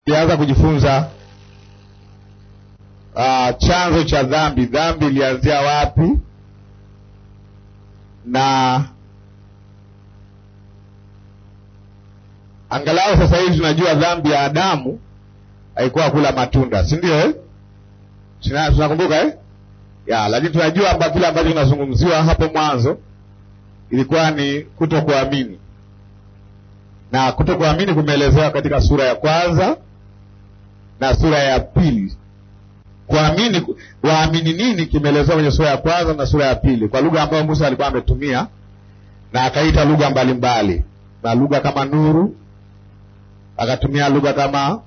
tulianza kujifunza uh, chanzo cha dhambi. Dhambi ilianzia wapi? na angalau sasa hivi tunajua dhambi ya Adamu haikuwa kula matunda, si ndio eh? Tunakumbuka eh? ya lakini tunajua kwamba kile ambacho kinazungumziwa hapo mwanzo ilikuwa ni kutokuamini, na kutokuamini kumeelezewa katika sura ya kwanza na sura ya pili. Kuamini, waamini nini kimeelezewa kwenye sura ya kwanza na sura ya pili kwa lugha ambayo Musa alikuwa ametumia, na akaita lugha mbalimbali, na lugha kama nuru, akatumia lugha kama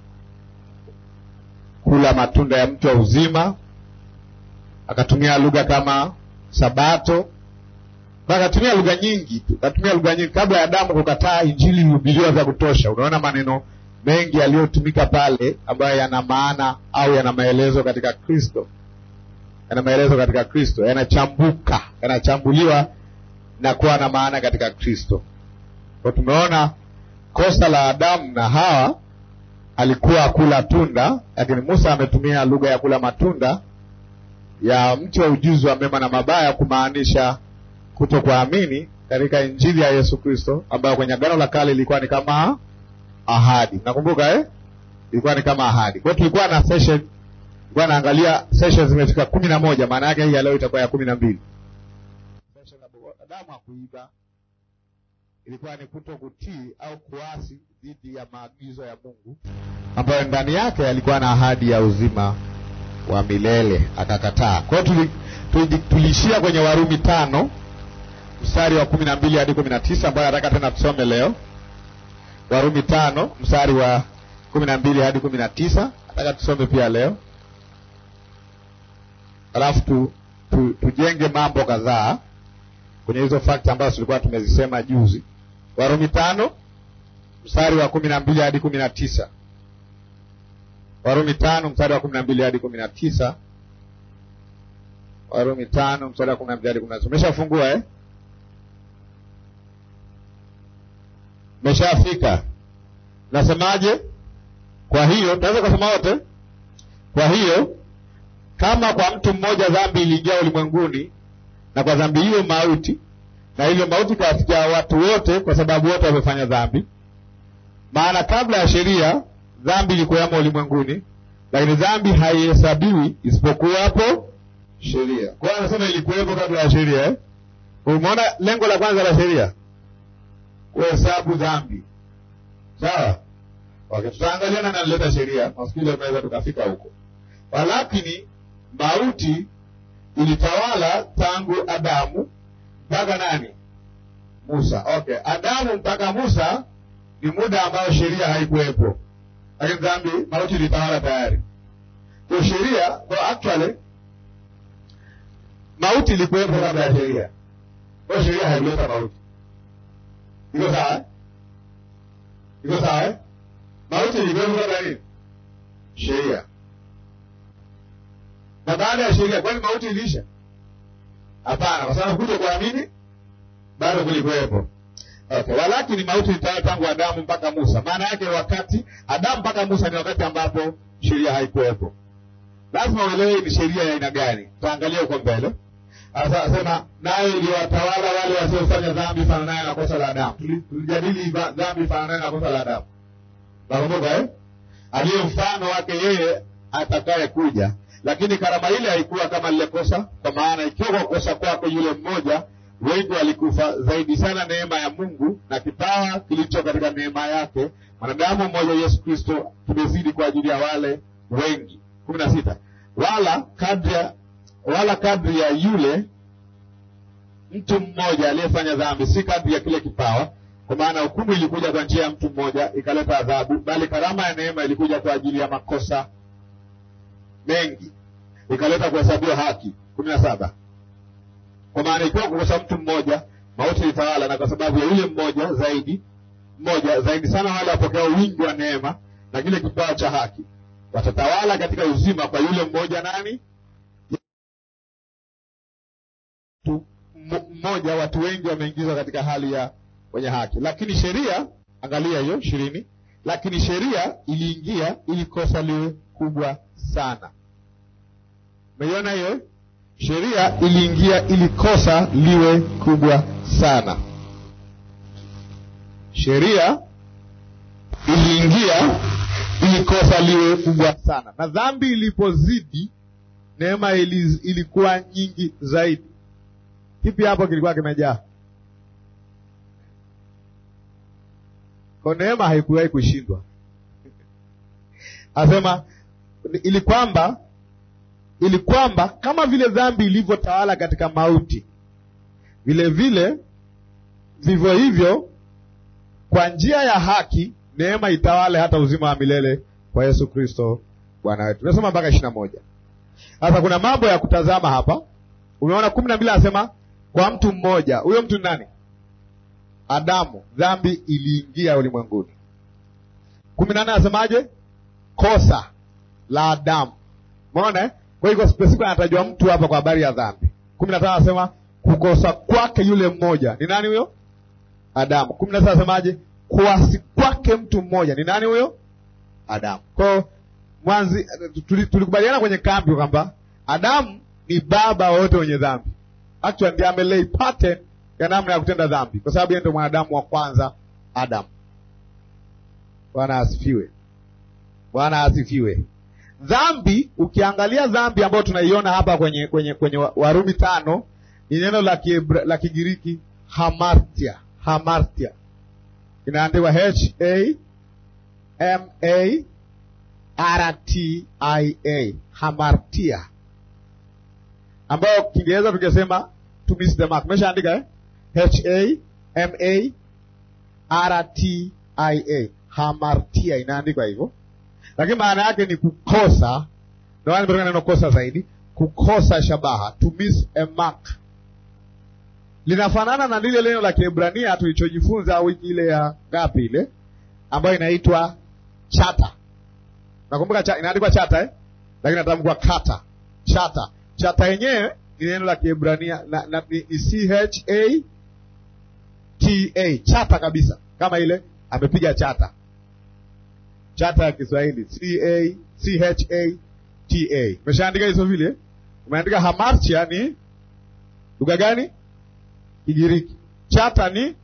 kula matunda ya mti wa uzima, akatumia lugha kama sabato, na akatumia lugha nyingi tu, akatumia lugha nyingi. Kabla ya Adamu kukataa, injili ilihubiriwa vya kutosha. Unaona maneno mengi yaliyotumika pale ambayo yana maana au yana maelezo katika Kristo, yana maelezo katika Kristo, yanachambuka, yanachambuliwa na kuwa na maana katika Kristo. Kwa tumeona kosa la Adamu na Hawa alikuwa kula tunda, lakini Musa ametumia lugha ya kula matunda ya mti wa ujuzi wa mema na mabaya kumaanisha kutokuamini katika injili ya Yesu Kristo, ambayo kwenye Agano la Kale ilikuwa ni kama ahadi. Nakumbuka eh? Ilikuwa ni kama ahadi. Kwa hiyo tulikuwa na session, tulikuwa naangalia session zimefika kumi na moja. Maana yake hii ya leo itakuwa ya kumi na mbili. Session ya Adamu hakuiba, ilikuwa ni kuto kutii au kuasi dhidi ya maagizo ya Mungu ambayo ndani yake yalikuwa na ahadi ya uzima wa milele, akakataa. Kwa hiyo tuli, tuliishia kwenye Warumi tano mstari wa kumi na mbili hadi kumi na tisa ambayo nataka tena tusome leo. Warumi tano mstari wa kumi na mbili hadi kumi na tisa nataka tusome pia leo, alafu tu, tu, tujenge mambo kadhaa kwenye hizo fakti ambazo tulikuwa tumezisema juzi. Warumi tano mstari wa kumi na mbili hadi kumi na tisa Warumi tano mstari wa kumi na mbili hadi kumi na tisa Warumi tano mstari wa kumi na mbili hadi kumi na tisa Umeshafungua eh? Meshafika. Nasemaje? Kwa hiyo tunaweza kusema wote. Kwa hiyo kama kwa mtu mmoja dhambi ilijaa ulimwenguni, na kwa dhambi hiyo mauti, na hivyo mauti kawafikia watu wote, kwa sababu wote wamefanya dhambi. Maana kabla ya sheria dhambi ilikuwamo ulimwenguni, lakini dhambi haihesabiwi isipokuwa hapo sheria. Kwa hiyo anasema ilikuwepo kabla ya sheria eh? Umeona lengo la kwanza la sheria kuhesabu dhambi, sawa? Okay, tutaangalia nani alileta sheria, nafikiri tunaweza tukafika huko. Walakini mauti ilitawala tangu Adamu mpaka nani? Musa. Okay, Adamu mpaka Musa ni muda ambao sheria haikuwepo, lakini dhambi, mauti ilitawala tayari. Kwa sheria, kwa actually mauti ilikuwepo kabla ya sheria, kwa sheria haikuleta mauti. Iko sawa? Iko sawa eh? Mauti ilikuwepo kabla nini? Sheria. Na baada ya sheria, kwani mauti iliisha? Hapana, kwa sababu kuto kuamini bado kulikuwepo. Okay, walakini mauti ilitawala tangu Adamu mpaka Musa. Maana yake wakati Adamu mpaka Musa ni wakati ambapo sheria haikuwepo. Lazima uelewe ni sheria ya aina gani. Tutaangalia huko mbele. Sasa asema naye iliwatawala wale wasiofanya dhambi fananayo na kosa la Adamu. Tulijadili dhambi fananayo na kosa la Adamu. Nakumbuka eh? Aliye mfano wake yeye atakaye kuja. Lakini karama ile haikuwa kama lile kosa, kwa maana ikiwa kwa kosa kwake yule mmoja wengi walikufa, zaidi sana neema ya Mungu na kipawa kilicho katika neema yake mwanadamu mmoja Yesu Kristo kimezidi kwa ajili ya wale wengi. kumi na sita wala kadri ya wala kadri ya yule mtu mmoja aliyefanya dhambi, si kadri ya kile kipawa, kwa maana hukumu ilikuja kwa njia ya mtu mmoja ikaleta adhabu, bali karama ya neema ilikuja kwa ajili ya makosa mengi ikaleta kuhesabiwa haki. kumi na saba kwa maana ikiwa kukosa mtu mmoja mauti ilitawala, na kwa sababu ya yule mmoja zaidi mmoja zaidi sana wale wapokea wingi wa neema na kile kipawa cha haki watatawala katika uzima kwa yule mmoja nani? Mmoja. Watu wengi wameingizwa katika hali ya wenye haki, lakini sheria, angalia hiyo ishirini, lakini sheria iliingia ili kosa liwe kubwa sana. Umeiona hiyo? Sheria iliingia ili kosa liwe kubwa sana. Sheria iliingia ili kosa liwe kubwa sana, na dhambi ilipozidi, neema ili, ilikuwa nyingi zaidi. Kipi hapo kilikuwa kimejaa? Kwa neema haikuwahi kushindwa. Asema ili kwamba ili kwamba kama vile dhambi ilivyotawala katika mauti, vile vile vivyo hivyo kwa njia ya haki neema itawale hata uzima wa milele kwa Yesu Kristo Bwana wetu. Tunasoma mpaka ishirini na moja. Sasa kuna mambo ya kutazama hapa. Umeona kumi na mbili anasema kwa mtu mmoja. Huyo mtu ni nani? Adamu. Dhambi iliingia ulimwenguni. kumi na nne anasemaje? Kosa la Adamu. Umeona? Kwa hiyo spesifika anatajwa mtu hapa kwa habari ya dhambi. kumi na tano anasema kukosa kwake yule mmoja. Ni nani huyo? Adamu. kumi na sita anasemaje? kuasi kwake mtu mmoja. Ni nani huyo? Adamu. Kwa mwanzi tulikubaliana kwenye kambi kwamba Adamu ni baba wote wenye dhambi. Actually ndiye amelei pattern ya namna ya kutenda dhambi, kwa sababu yeye ndio mwanadamu wa kwanza Adamu. Bwana asifiwe. Bwana asifiwe. Dhambi, ukiangalia dhambi ambayo tunaiona hapa kwenye kwenye kwenye Warumi tano ni neno la Kiebra, la Kigiriki hamartia, hamartia inaandikwa H A M A R T I A, hamartia, ambayo Kiingereza tukisema to miss the mark. Umeshaandika eh? H A M A R T I A, hamartia inaandikwa hivyo, lakini maana yake ni kukosa. Ndio maana nimetoka neno kosa zaidi, kukosa shabaha, to miss a mark linafanana na lile neno la Kiebrania tulichojifunza wiki ile ya ngapi ile ambayo inaitwa chata. Nakumbuka cha, inaandikwa chata eh? Lakini natamkwa kata. Chata. Chata yenyewe ni neno la Kiebrania na, na, ni, ni C H A T A. Chata kabisa. Kama ile amepiga chata. Chata ya Kiswahili C A C H A T A. Umeshaandika hizo vile? Umeandika hamartia ni lugha gani? Kigiriki. Chata ni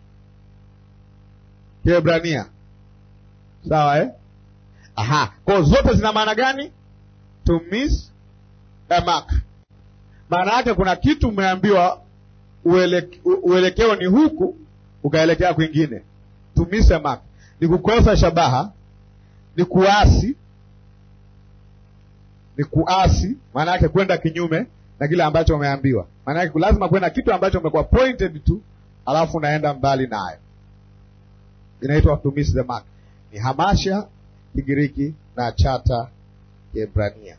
Kiebrania, sawa eh? Aha, kwa zote zina maana gani? To miss a mark. Maana yake kuna kitu umeambiwa ueleke, uelekeo ni huku ukaelekea kwingine. To miss a mark ni kukosa shabaha, ni kuasi, ni kuasi, maana yake kwenda kinyume na kile ambacho umeambiwa. Maana yake lazima kwenda kitu ambacho umekuwa pointed tu, alafu unaenda mbali nayo, inaitwa to miss the mark. Ni hamasha Kigiriki na chata Kiebrania.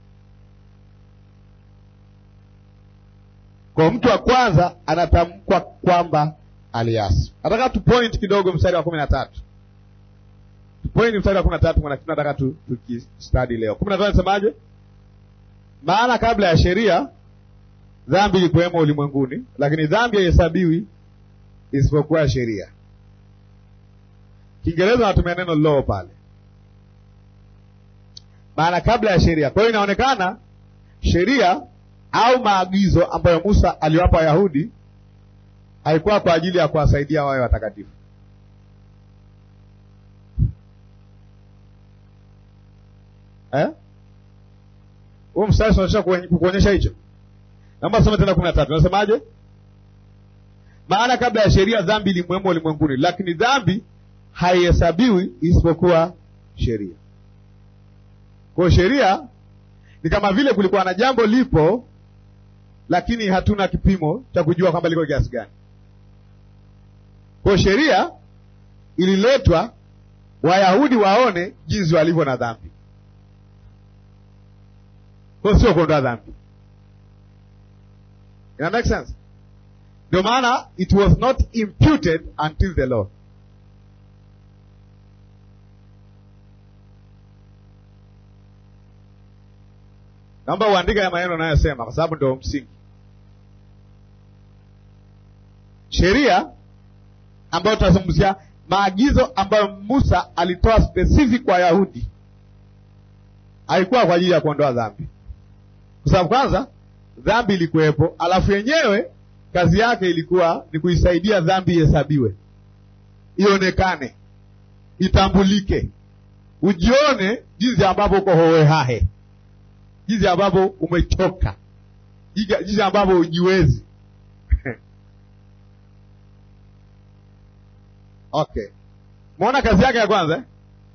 Kwa mtu wa kwanza anatamkwa kwamba aliasi. Nataka tu point kidogo mstari wa kumi na tatu tupoint mstari wa kumi na tatu nataka tukistadi leo. kumi na tatu nasemaje? Maana kabla ya sheria dhambi ilikuwemo ulimwenguni, lakini dhambi haihesabiwi isipokuwa sheria. Kiingereza wanatumia neno law pale, maana kabla ya sheria. Kwa hiyo inaonekana sheria au maagizo ambayo Musa aliwapa Wayahudi haikuwa kwa ajili ya kuwasaidia wawe watakatifu. Eh? Huo mstari unaonyesha kuonyesha hicho. Naomba soma tena kumi na tatu. Nasemaje? Maana kabla ya sheria dhambi ilimwemo ulimwenguni, lakini dhambi haihesabiwi isipokuwa sheria. Kwa sheria ni kama vile kulikuwa na jambo lipo, lakini hatuna kipimo cha kujua kwamba liko kiasi gani. Kwa sheria ililetwa Wayahudi waone jinsi walivyo na dhambi kwa sio kuondoa dhambi. Ina make sense? Ndio maana it was not imputed until the law. Naomba uandike ya maneno anayosema kwa sababu ndio msingi. Sheria ambayo tunazungumzia maagizo ambayo Musa alitoa specific kwa Wayahudi haikuwa kwa ajili ya kuondoa dhambi, kwa sababu kwanza dhambi ilikuwepo, alafu yenyewe kazi yake ilikuwa ni kuisaidia dhambi ihesabiwe, ionekane, itambulike, ujione jinsi ambavyo uko hohehahe, jinsi ambavyo umechoka, jinsi ambavyo hujiwezi. Okay, mwona kazi yake ya kwanza eh?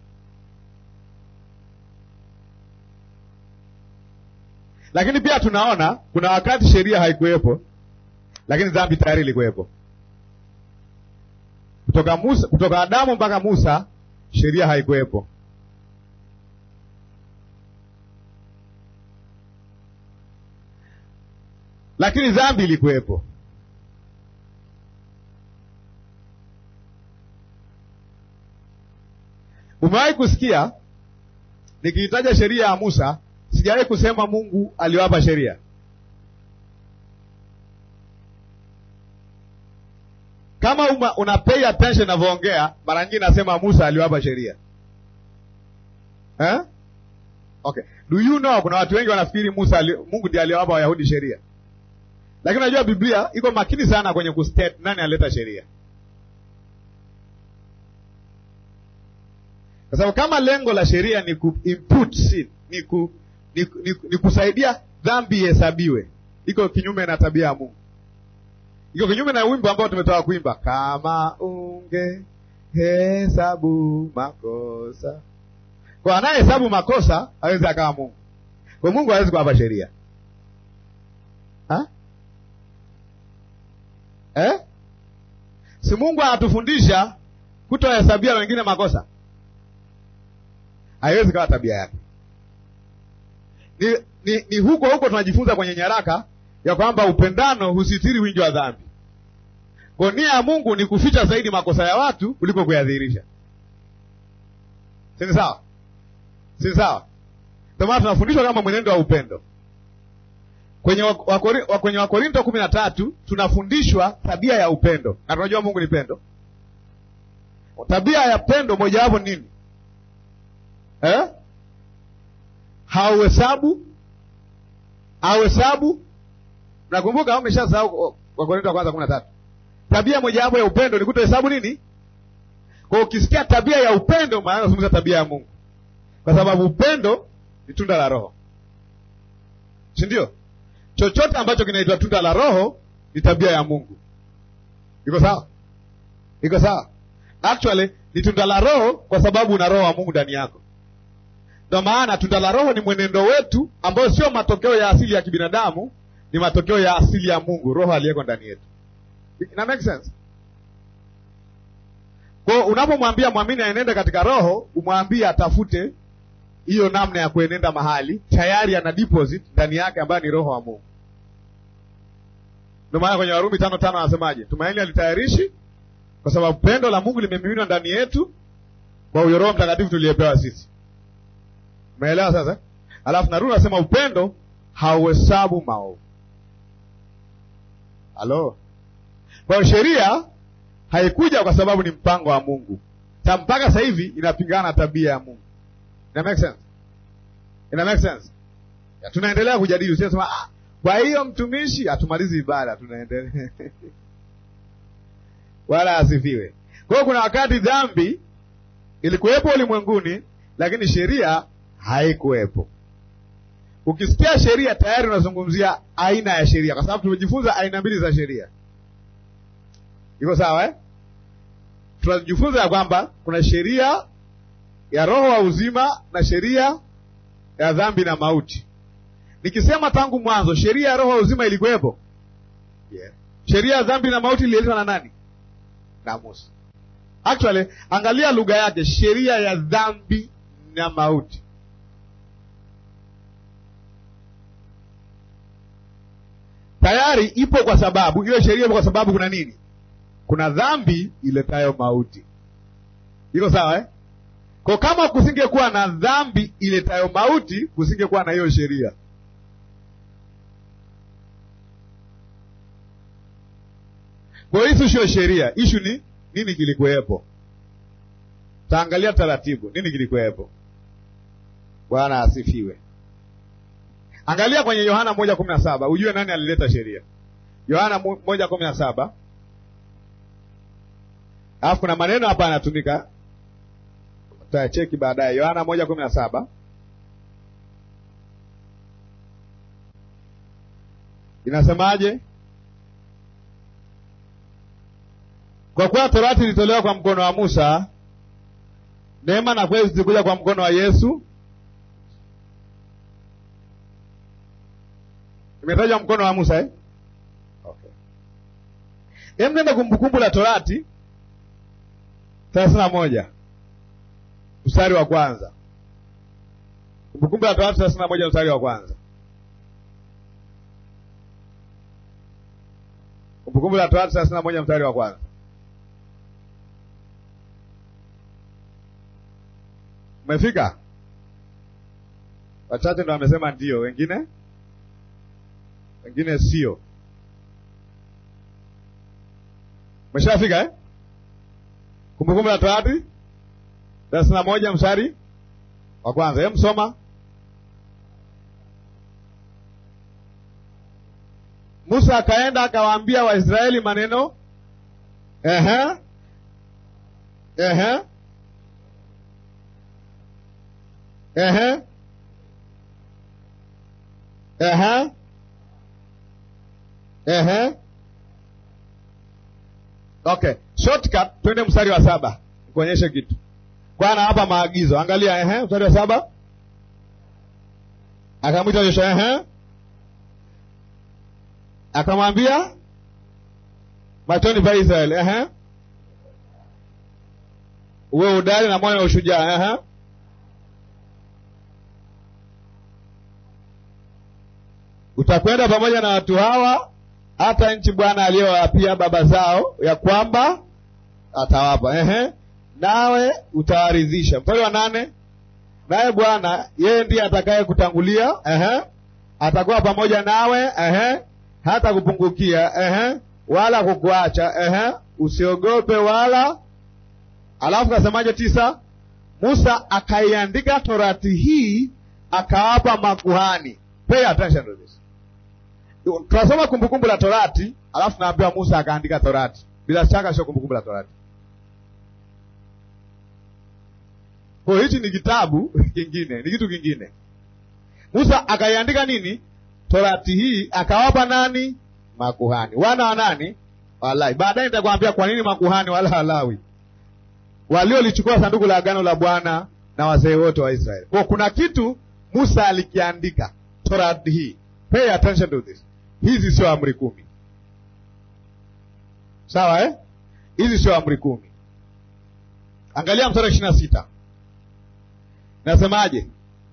Lakini pia tunaona kuna wakati sheria haikuwepo, lakini dhambi tayari ilikuwepo. Kutoka Musa, kutoka Adamu mpaka Musa sheria haikuwepo. Lakini dhambi ilikuwepo. Umewahi kusikia nikiitaja sheria ya Musa, sijawahi kusema Mungu aliwapa sheria. Kama uma, una pay attention navyoongea, mara nyingi nasema Musa aliwapa sheria eh? Okay. Do you know, kuna watu wengi wanafikiri Musa ali, Mungu ndiye aliwapa Wayahudi sheria, lakini unajua Biblia iko makini sana kwenye kustate nani alileta sheria, kwa sababu kama lengo la sheria ni ku input sin, ni, ku, ni, ni, ni kusaidia dhambi ihesabiwe, iko kinyume na tabia ya Mungu iko kinyume na wimbo ambao tumetoka kuimba, kama unge hesabu makosa. Kwa anayehesabu makosa hawezi akawa Mungu. Kwa Mungu hawezi kuwapa sheria ha? Eh? Si Mungu anatufundisha kutohesabia wengine makosa? Haiwezi kawa tabia yake. Ni, ni, ni huko huko tunajifunza kwenye nyaraka ya kwamba upendano husitiri wingi wa dhambi. Kwa nia ya Mungu ni kuficha zaidi makosa ya watu kuliko kuyadhihirisha. Si sawa? Si sawa? Ndio maana tunafundishwa kama mwenendo wa upendo kwenye wakori, kwenye Wakorinto kumi na tatu tunafundishwa tabia ya upendo, na tunajua Mungu ni pendo. Tabia ya pendo mojawapo nini eh? hauhesabu hauhesabu Nakumbuka au umeshasahau Wakorintho wa kwanza kumi na tatu. Tabia mojawapo ya upendo ni kutohesabu nini? Kwa ukisikia tabia ya upendo, maana unazungumza tabia ya Mungu, kwa sababu upendo ni tunda la Roho, si ndio? Chochote ambacho kinaitwa tunda la Roho ni tabia ya Mungu. Iko sawa? Iko sawa? Actually ni tunda la Roho kwa sababu una Roho wa Mungu ndani yako. Ndio maana tunda la Roho ni mwenendo wetu ambao sio matokeo ya asili ya kibinadamu ni matokeo ya asili ya Mungu, Roho aliyeko ndani yetu. Ina make sense? Kwa unapomwambia mwamini aenende katika Roho, umwambie atafute hiyo namna ya kuenenda mahali tayari ana deposit ndani yake ambayo ni Roho wa Mungu. Ndio maana kwenye Warumi tano tano anasemaje? Tumaini alitayarishi kwa sababu pendo la Mungu limemiminwa ndani yetu kwa huyo Roho Mtakatifu tuliyepewa sisi. Umeelewa sasa? Alafu narudi nasema upendo hauhesabu maovu. Halo. Kwa hiyo sheria haikuja kwa sababu ni mpango wa Mungu. Ta mpaka sasa hivi inapingana na tabia ya Mungu. Ina make sense? Ina make sense? Ya, tunaendelea kujadili usisema ah, kwa hiyo mtumishi hatumalizi ibada tunaendelea. Wala asifiwe. Kwa hiyo kuna wakati dhambi ilikuwepo ulimwenguni lakini sheria haikuwepo. Ukisikia sheria tayari unazungumzia aina ya sheria, kwa sababu tumejifunza aina mbili za sheria. Iko sawa eh? Tunajifunza ya kwamba kuna sheria ya roho wa uzima na sheria ya dhambi na mauti. Nikisema tangu mwanzo sheria ya roho wa uzima ilikuwepo, yeah. Sheria ya dhambi na mauti ililetwa na nani? Na Musa. Actually, angalia lugha yake, sheria ya dhambi na mauti tayari ipo kwa sababu hiyo sheria ipo kwa sababu kuna nini? Kuna dhambi iletayo mauti. Iko sawa eh? Kwa kama kusingekuwa na dhambi iletayo mauti, kusingekuwa na hiyo sheria. Kwa hiyo ishu sio sheria, ishu ni nini kilikuwepo. taangalia taratibu nini kilikuwepo. Bwana asifiwe. Angalia kwenye Yohana moja kumi na saba ujue nani alileta sheria. Yohana moja kumi na saba alafu kuna maneno hapa yanatumika, tutayacheki baadaye. Yohana moja kumi na saba inasemaje? Kwa kuwa torati ilitolewa kwa mkono wa Musa, neema na kweli zilikuja kwa mkono wa Yesu. Imetajwa mkono wa Musa eh? Okay. Hem, nenda Kumbukumbu la Torati thelathini na moja mstari wa kwanza. Kumbukumbu la Torati thelathini na moja mstari wa kwanza. Kumbukumbu la Torati thelathini na moja mstari wa kwanza. Umefika? Wachache ndo wamesema ndio, wengine wengine sio. Umeshafika eh? Kumbukumbu la Torati thelathini na moja mstari wa kwanza. Hebu msoma. Musa akaenda akawaambia Waisraeli maneno ehe, ehe, ehe, ehe, ehe. Okay, shortcut, twende mstari wa saba nikuonyeshe kitu. Bwana hapa maagizo, angalia. Ehe, mstari wa saba akamwita Yoshua, ehe akamwambia machoni pa Israeli, ehe, uwe udari na moyo wa ushujaa, ehe, utakwenda pamoja na watu hawa hata nchi Bwana aliyowapia baba zao ya kwamba atawapa, ehe, nawe utawaridhisha. Mstari wa nane, naye Bwana yeye ndiye atakaye kutangulia, ehe, atakuwa pamoja nawe, ehe hata kupungukia ehe, wala kukuacha ehe, usiogope wala. Alafu kasemaje? tisa, Musa akaiandika torati hii akawapa makuhani. Pay attention to this. Tunasoma kumbukumbu la torati, alafu naambiwa Musa akaandika torati. Bila shaka sio kumbukumbu la torati. Kwa hichi ni kitabu kingine, ni kitu kingine. Musa akaiandika nini? Torati hii akawapa nani? Makuhani. Wana wa nani? Walawi. Baadaye nitakwambia kwa nini makuhani wala Walawi waliolichukua sanduku la agano la Bwana na wazee wote wa Israeli. Kwa kuna kitu Musa alikiandika Torati hii. Pay attention to this. Hizi sio amri kumi, sawa eh? Hizi sio amri kumi. Angalia mstari ishirini na sita nasemaje?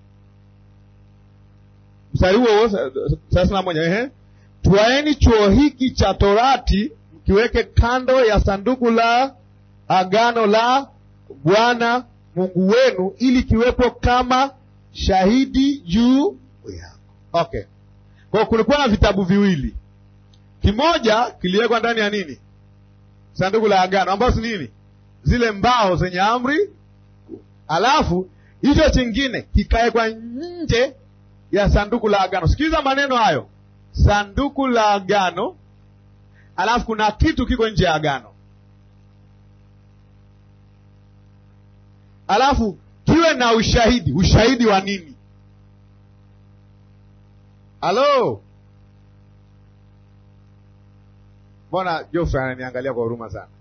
Mstari huo huo thelathini na moja ehe, twaeni chuo hiki cha Torati mkiweke kando ya sanduku la agano la Bwana Mungu wenu, ili kiwepo kama shahidi juu yako. Okay, kwa kulikuwa na vitabu viwili, kimoja kiliwekwa ndani ya nini? Sanduku la agano, ambazo si nini? Zile mbao zenye amri, alafu hicho chingine kikawekwa nje ya sanduku la agano. Sikiliza maneno hayo, sanduku la agano, alafu kuna kitu kiko nje ya agano, alafu kiwe na ushahidi. Ushahidi wa nini? Halo, mbona Jofre ananiangalia kwa huruma sana,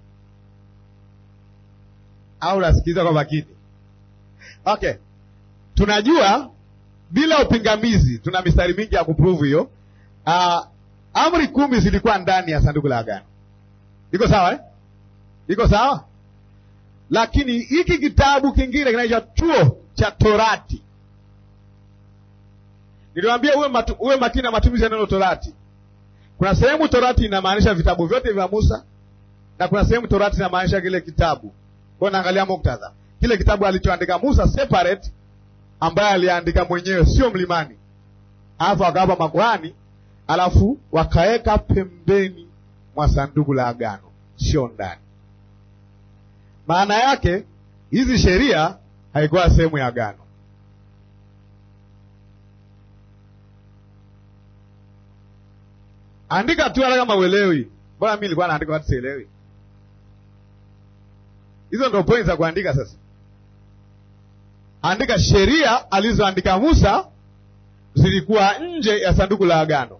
au nasikiliza kwa makini? Okay, tunajua bila upingamizi, tuna mistari mingi ya kuprove hiyo. Uh, amri kumi zilikuwa ndani ya sanduku la agano. Iko sawa eh? Iko sawa, lakini hiki kitabu kingine kinaitwa chuo cha Torati. Niliwaambia uwe, matu, uwe makini na matumizi ya neno Torati. Kuna sehemu Torati inamaanisha vitabu vyote vya Musa na kuna sehemu Torati inamaanisha kile kitabu. Kwa naangalia muktadha, kile kitabu alichoandika Musa separate ambaye aliandika mwenyewe, sio mlimani, alafu akawapa makuhani, alafu wakaweka pembeni mwa sanduku la agano, sio ndani. Maana yake hizi sheria haikuwa sehemu ya agano. Andika tu hata kama uelewi. Mbona mimi nilikuwa naandika watu sielewi? Hizo ndio point za kuandika sasa. Andika sheria alizoandika Musa zilikuwa nje ya sanduku la agano.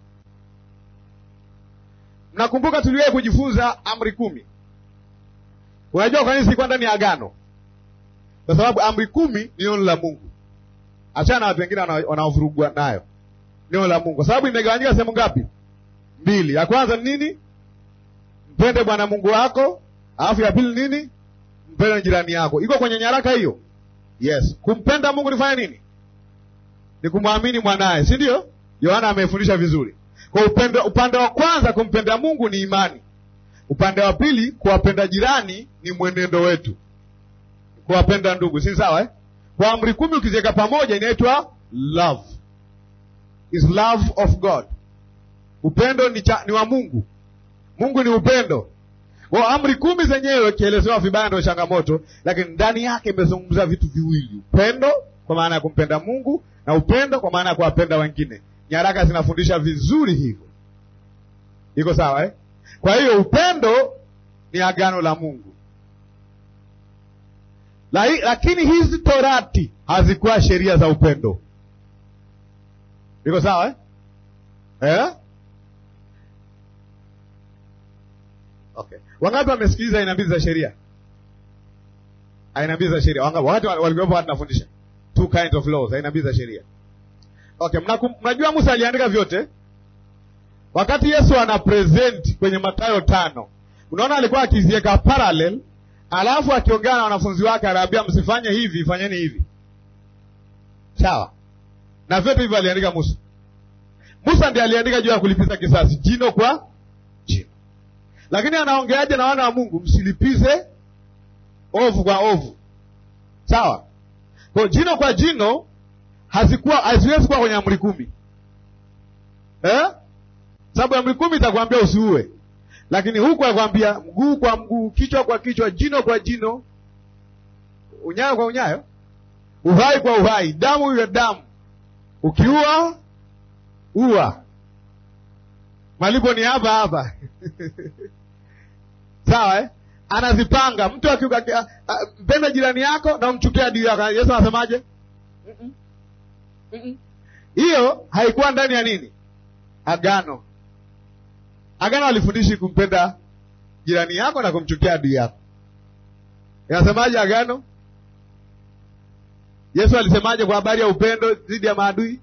Mnakumbuka tuliwahi kujifunza amri kumi. Unajua kwa nini zilikuwa ndani ya agano? Kwa sababu amri kumi ni neno la Mungu. Achana na watu wengine wanaovurugwa nayo. Neno la Mungu. Kwa sababu imegawanyika sehemu ngapi? Mbili. Ya kwanza ni nini? Mpende Bwana Mungu wako, alafu ya pili nini? Mpende jirani yako. Iko kwenye nyaraka hiyo? Yes. Kumpenda Mungu nifanya nini? Ni kumwamini mwanaye, si ndio? Yohana amefundisha vizuri. Kwa upendo, upande wa kwanza kumpenda Mungu ni imani. Upande wa pili kuwapenda jirani ni mwenendo wetu, kuwapenda ndugu, si sawa eh? Kwa amri kumi ukiziweka pamoja inaitwa love, is love of God. Upendo ni, cha, ni wa Mungu. Mungu ni upendo. Kwa amri kumi zenyewe kielezewa vibaya ndio changamoto, lakini ndani yake imezungumza vitu viwili: upendo kwa maana ya kumpenda Mungu na upendo kwa maana ya kuwapenda wengine. Nyaraka zinafundisha vizuri hivyo, iko sawa eh? Kwa hiyo upendo ni agano la Mungu, lakini hizi torati hazikuwa sheria za upendo. Iko sawa eh? Eh? Okay. Wangapi wamesikiliza aina mbili za sheria? Aina mbili za sheria. Wangapi wakati walikuwepo wakati nafundisha? Two kinds of laws, aina mbili za sheria. Okay, mnajua Musa aliandika vyote? Wakati Yesu ana present kwenye Mathayo tano, unaona alikuwa akiziweka parallel, alafu akiongea na wanafunzi wake anaambia msifanye hivi, fanyeni hivi. Sawa? Na vyote hivyo aliandika Musa. Musa ndiye aliandika juu ya kulipiza kisasi, jino kwa jino. Lakini anaongeaje na wana wa Mungu? Msilipize ovu kwa ovu. Sawa? Kwa jino kwa jino hazikuwa haziwezi kuwa kwenye amri kumi eh? Sababu amri kumi itakwambia usiue, lakini huku akwambia mguu kwa mguu, kichwa kwa kichwa, jino kwa jino, unyayo kwa unyayo, uhai kwa uhai, damu ya damu. Ukiua ua, malipo ni hapa hapa sawa eh? Anazipanga mtu akiuka, mpenda jirani yako na umchukia adui yako. Yesu anasemaje? hiyo haikuwa ndani ya nini? Agano. Agano alifundishi kumpenda jirani yako na kumchukia adui yako. Inasemaje agano? Yesu alisemaje kwa habari ya upendo dhidi ya maadui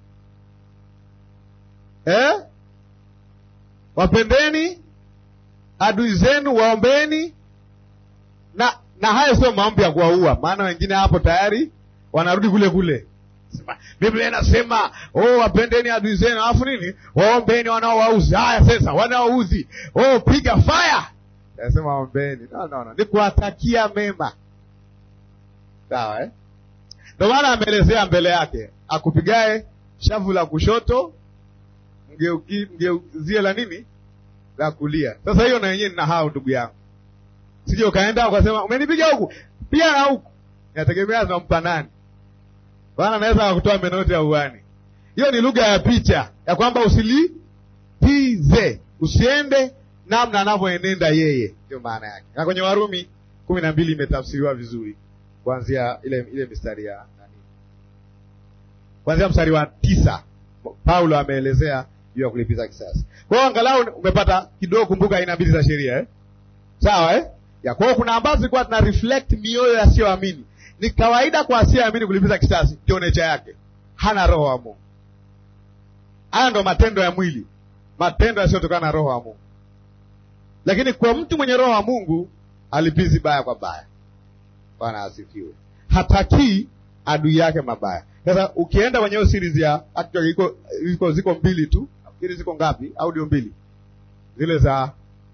eh? Wapendeni adui zenu, waombeni na na haya sio maombi ya kuwaua, maana wengine hapo tayari wanarudi kule kule. Biblia inasema oh, wapendeni adui zenu, alafu nini, waombeni wanaowauzi. Haya sasa, wanaouzi oh, piga fire, nasema waombeni. No, no, no, ni kuwatakia mema, sawa eh? Ndio maana ameelezea mbele yake, akupigae shavu la kushoto mgeuzie la nini, la kulia. Sasa hiyo na yenyewe nina hao, ndugu yangu, sije ukaenda ukasema umenipiga huku pia na huku, inategemea zinampa nani Bwana anaweza akutoa meno yote ya uani. Hiyo ni lugha ya picha ya kwamba usilipize, usiende namna anavyoenenda yeye, ndio maana yake. Na kwenye Warumi kumi na mbili imetafsiriwa vizuri kuanzia ile ile mistari ya nani, kuanzia mstari wa tisa Paulo ameelezea juu ya kulipiza kisasi. Kwa hiyo angalau umepata kidogo, kumbuka aina mbili za sheria eh? Sawa eh? ya kwa hiyo kuna ambazo zilikuwa tuna reflect mioyo yasiyoamini ni kawaida kwa asiyeamini kulipiza kisasi, ndio necha yake, hana roho wa Mungu. Haya ndo matendo ya mwili, matendo yasiyotokana na roho wa Mungu. Lakini kwa mtu mwenye roho wa Mungu alipizi baya kwa baya. Bwana asifiwe. Hatakii adui yake mabaya. Sasa ukienda kwenye hiyo series ya actually iko, iko ziko mbili tu, nafikiri ziko ngapi? Audio mbili zile za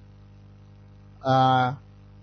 uh,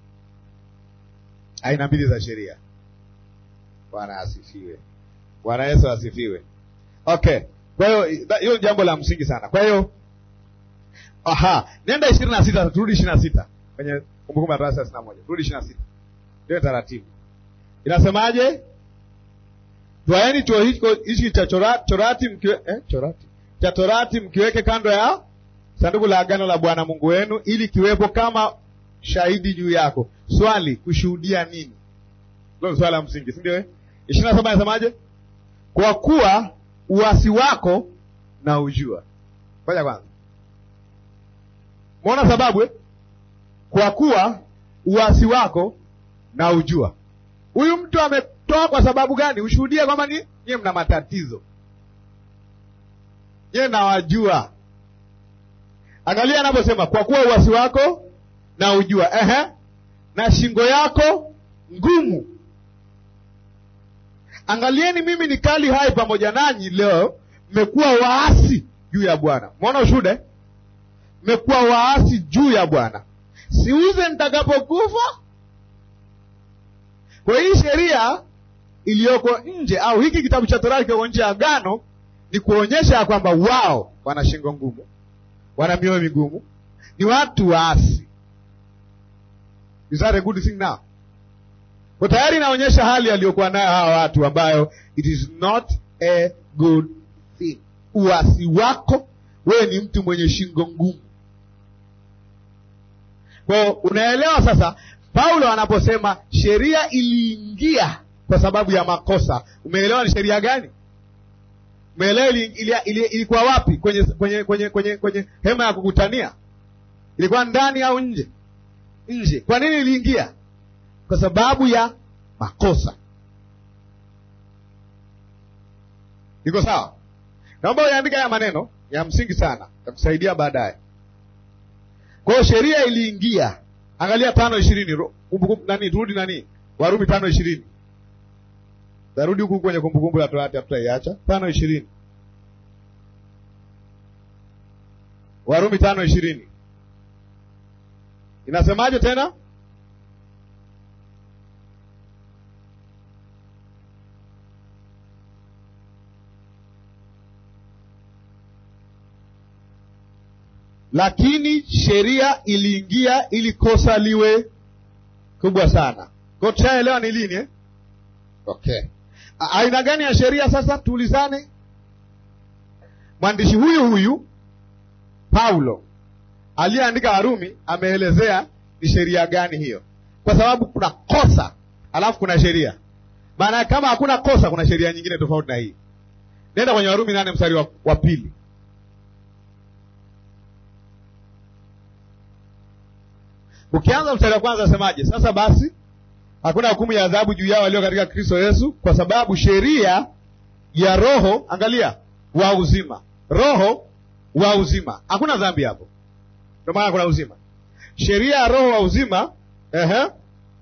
aina mbili za sheria. Bwana asifiwe. Bwana Yesu asifiwe. Okay, kwa hiyo hiyo ni jambo la msingi sana. Kwa hiyo aha, nenda ishirini na sita turudi ishirini na sita kwenye Kumbukumbu la Torati thelathini na moja turudi ishirini na sita ndio taratibu. inasemaje? Twaeni chuo hichi cha chorati mkiwe, eh, chorati cha torati mkiweke kando ya sanduku la agano la Bwana Mungu wenu, ili kiwepo kama shahidi juu yako. Swali, kushuhudia nini? Hilo ni swali la msingi, si ndio? Eh, ishirini na saba inasemaje? Kwa kuwa uasi wako na ujua. Ngoja kwanza, mwona sababu eh? Kwa kuwa uasi wako na ujua. Huyu mtu ametoa kwa sababu gani? Ushuhudie kwamba ni nyie mna matatizo, nyie nawajua. Angalia anaposema kwa kuwa uasi wako na ujua, ehe, na shingo yako ngumu. Angalieni, mimi ni kali hai pamoja nanyi leo, mmekuwa waasi juu ya Bwana. Mwona ushuhuda, mmekuwa waasi juu ya Bwana. Siuze nitakapokufa. Kwa hii sheria iliyoko nje au hiki kitabu cha Torati kilioko nje ya agano ni kuonyesha ya kwamba wao wana shingo ngumu, wana mioyo migumu, ni watu waasi. Is that a good thing now? Kwa tayari inaonyesha hali aliyokuwa nayo hawa watu ambayo it is not a good thing. Uasi wako wewe ni mtu mwenye shingo ngumu. Kwa unaelewa sasa, Paulo anaposema sheria iliingia kwa sababu ya makosa, umeelewa ni sheria gani? Umeelewa ilikuwa wapi? Kwenye kwenye kwenye kwenye kwenye hema ya kukutania, ilikuwa ndani au nje? Nje. Kwa nini iliingia? Kwa sababu ya makosa. Iko sawa? Naomba uyaandika haya maneno ya msingi sana, takusaidia baadaye. Kwa hiyo sheria iliingia. Angalia tano ishirini nani, turudi nani, Warumi tano ishirini tarudi huku kwenye Kumbukumbu la Torati, hatutaiacha. tano ishirini Warumi tano ishirini inasemaje tena? Lakini sheria iliingia ili kosa liwe kubwa sana. Kwa tushaelewa ni lini eh? Okay, aina gani ya sheria sasa? Tuulizane. Mwandishi huyu huyu Paulo aliyeandika Warumi ameelezea ni sheria gani hiyo, kwa sababu kuna kosa alafu kuna sheria. Maana kama hakuna kosa, kuna sheria nyingine tofauti na hii. Nenda kwenye Warumi nane mstari wa, wa pili. Ukianza mstari wa kwanza asemaje? Sasa basi hakuna hukumu ya adhabu juu yao walio katika Kristo Yesu, kwa sababu sheria ya Roho, angalia, wa uzima, Roho wa uzima, hakuna dhambi hapo, ndio maana kuna uzima. Sheria ya Roho wa uzima, ehe,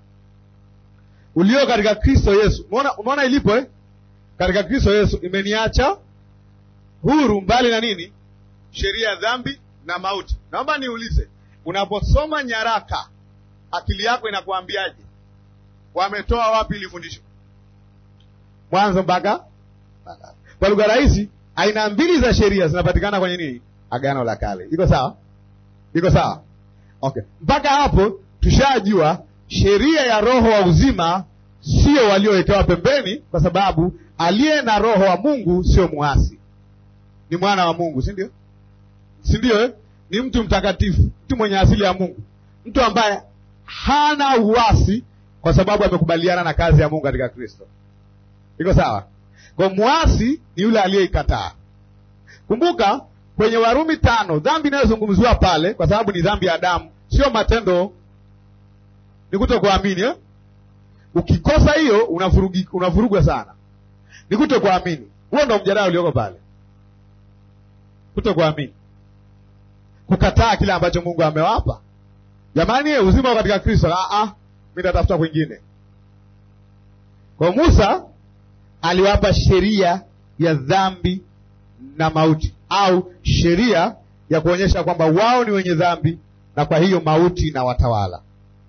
ulio katika Kristo Yesu. Umeona, umeona ilipo eh? Katika Kristo Yesu imeniacha huru mbali na nini? Sheria ya dhambi na mauti. Naomba niulize, unaposoma nyaraka akili yako inakuambiaje? Wametoa wapi ili fundisho? Mwanzo mpaka kwa lugha rahisi, aina mbili za sheria zinapatikana kwenye nini? Agano la Kale. Iko sawa? Iko sawa? Okay, mpaka hapo tushajua sheria ya Roho wa uzima sio waliowekewa pembeni, kwa sababu aliye na Roho wa Mungu sio muasi, ni mwana wa Mungu, si ndio? Si ndio eh? Ni mtu mtakatifu, mtu mwenye asili ya Mungu, mtu ambaye hana uasi kwa sababu amekubaliana na kazi ya Mungu katika Kristo. Iko sawa? Kwa muasi ni yule aliyeikataa. Kumbuka kwenye Warumi tano, dhambi inayozungumziwa pale, kwa sababu ni dhambi ya Adamu, sio matendo, ni kutokuamini eh? Ukikosa hiyo unavurugwa sana, ni kutokuamini. Huo ndo mjadala ulioko pale, kutokuamini, kukataa kile ambacho Mungu amewapa. Jamani, uzima katika Kristo, mi natafuta kwingine. Kwa Musa aliwapa sheria ya dhambi na mauti, au sheria ya kuonyesha kwamba wao ni wenye dhambi na kwa hiyo mauti na watawala.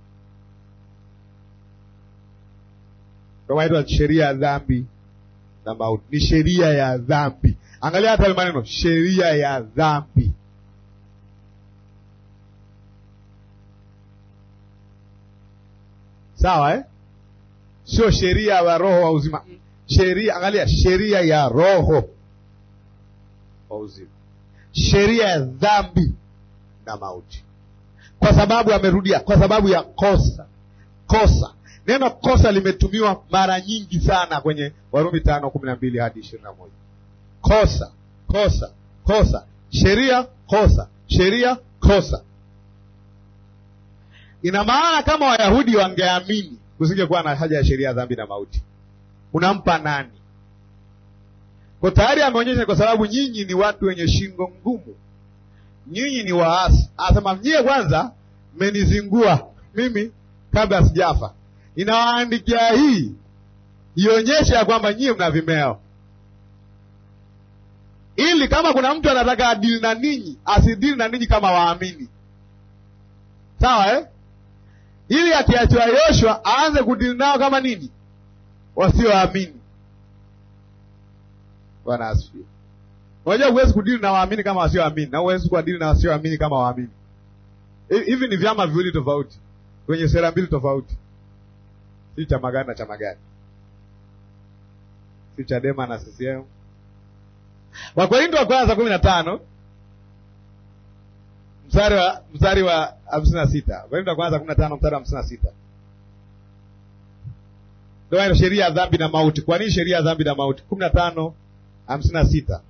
Kwa sheria ya dhambi na mauti ni sheria ya dhambi. Angalia hata maneno, sheria ya dhambi. Sawa eh? sio sheria ya roho wa uzima. Sheria, angalia, sheria ya roho wa uzima, sheria ya dhambi na mauti, kwa sababu amerudia, kwa sababu ya kosa. Kosa, neno kosa limetumiwa mara nyingi sana kwenye Warumi tano kumi na mbili hadi ishirini na moja. Kosa, kosa, kosa, sheria, kosa, sheria, kosa. Ina maana kama Wayahudi wangeamini kusingekuwa na haja ya sheria ya dhambi na mauti. Unampa nani? Kwa tayari ameonyesha, kwa sababu nyinyi ni watu wenye shingo ngumu, nyinyi ni waasi. Anasema nyie kwanza mmenizingua mimi kabla sijafa. Inawaandikia hii ionyeshe ya kwamba nyie mna vimeo, ili kama kuna mtu anataka adili na ninyi asidili na ninyi kama waamini, sawa eh? ili akiachiwa Yoshua aanze kudili nao kama nini, wasioamini. Bwana asifiwe. Unajua huwezi kudili na waamini kama wasioamini, na huwezi kuadili na wasioamini kama waamini. Hivi ni vyama viwili tofauti kwenye sera mbili tofauti, si chama gani na chama gani, si Chadema na CCM. Wakorintho wa kwanza kumi na tano mstari wa mstari wa hamsini na sita Wakorintho wa kwanza kumi na tano mstari wa hamsini na sita ndio sheria ya dhambi na mauti. Kwa nini sheria ya dhambi na mauti? kumi na tano hamsini na sita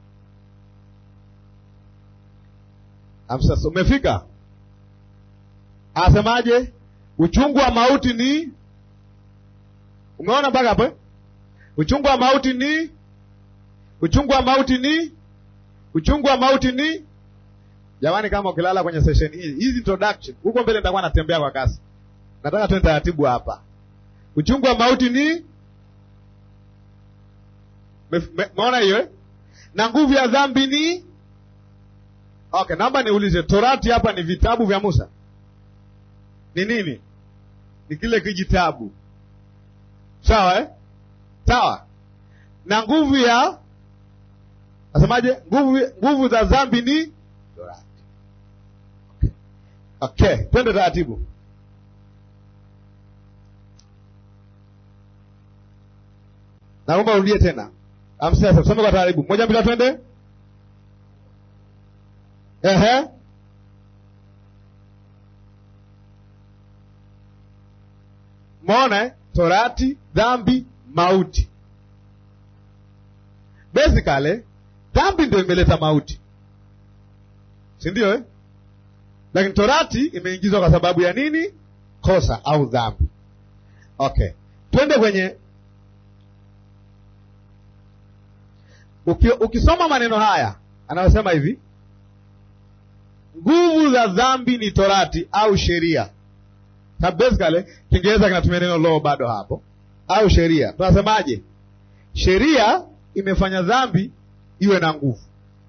Umefika? Anasemaje? Uchungu wa mauti ni, umeona mpaka hapo? Uchungu wa mauti ni, uchungu wa mauti ni, uchungu wa mauti ni Jamani, kama ukilala kwenye session hii hizi introduction, huko mbele nitakuwa natembea kwa kasi. Nataka tuende taratibu hapa. Uchungu wa mauti ni meona hiyo eh? na nguvu ya dhambi ni okay. Naomba niulize, Torati hapa ni vitabu vya Musa? Ni nini? Ni kile kijitabu, sawa eh? Sawa. na nguvu ya nasemaje? Nguvu nguvu za dhambi ni Torati. Okay, twende taratibu. Naomba urudie tena. Amsasa, tusome kwa taratibu. Moja mbili twende. Ehe. Mona Torati, dhambi, mauti. Basically, dhambi ndio imeleta mauti, si ndio eh? Lakini torati imeingizwa kwa sababu ya nini? Kosa au dhambi. Okay, twende kwenye Uki, ukisoma maneno haya anayosema hivi, nguvu za dhambi ni torati au sheria. Sababu basically Kiingereza kinatumia neno law bado hapo, au sheria. Tunasemaje? Sheria imefanya dhambi iwe na nguvu.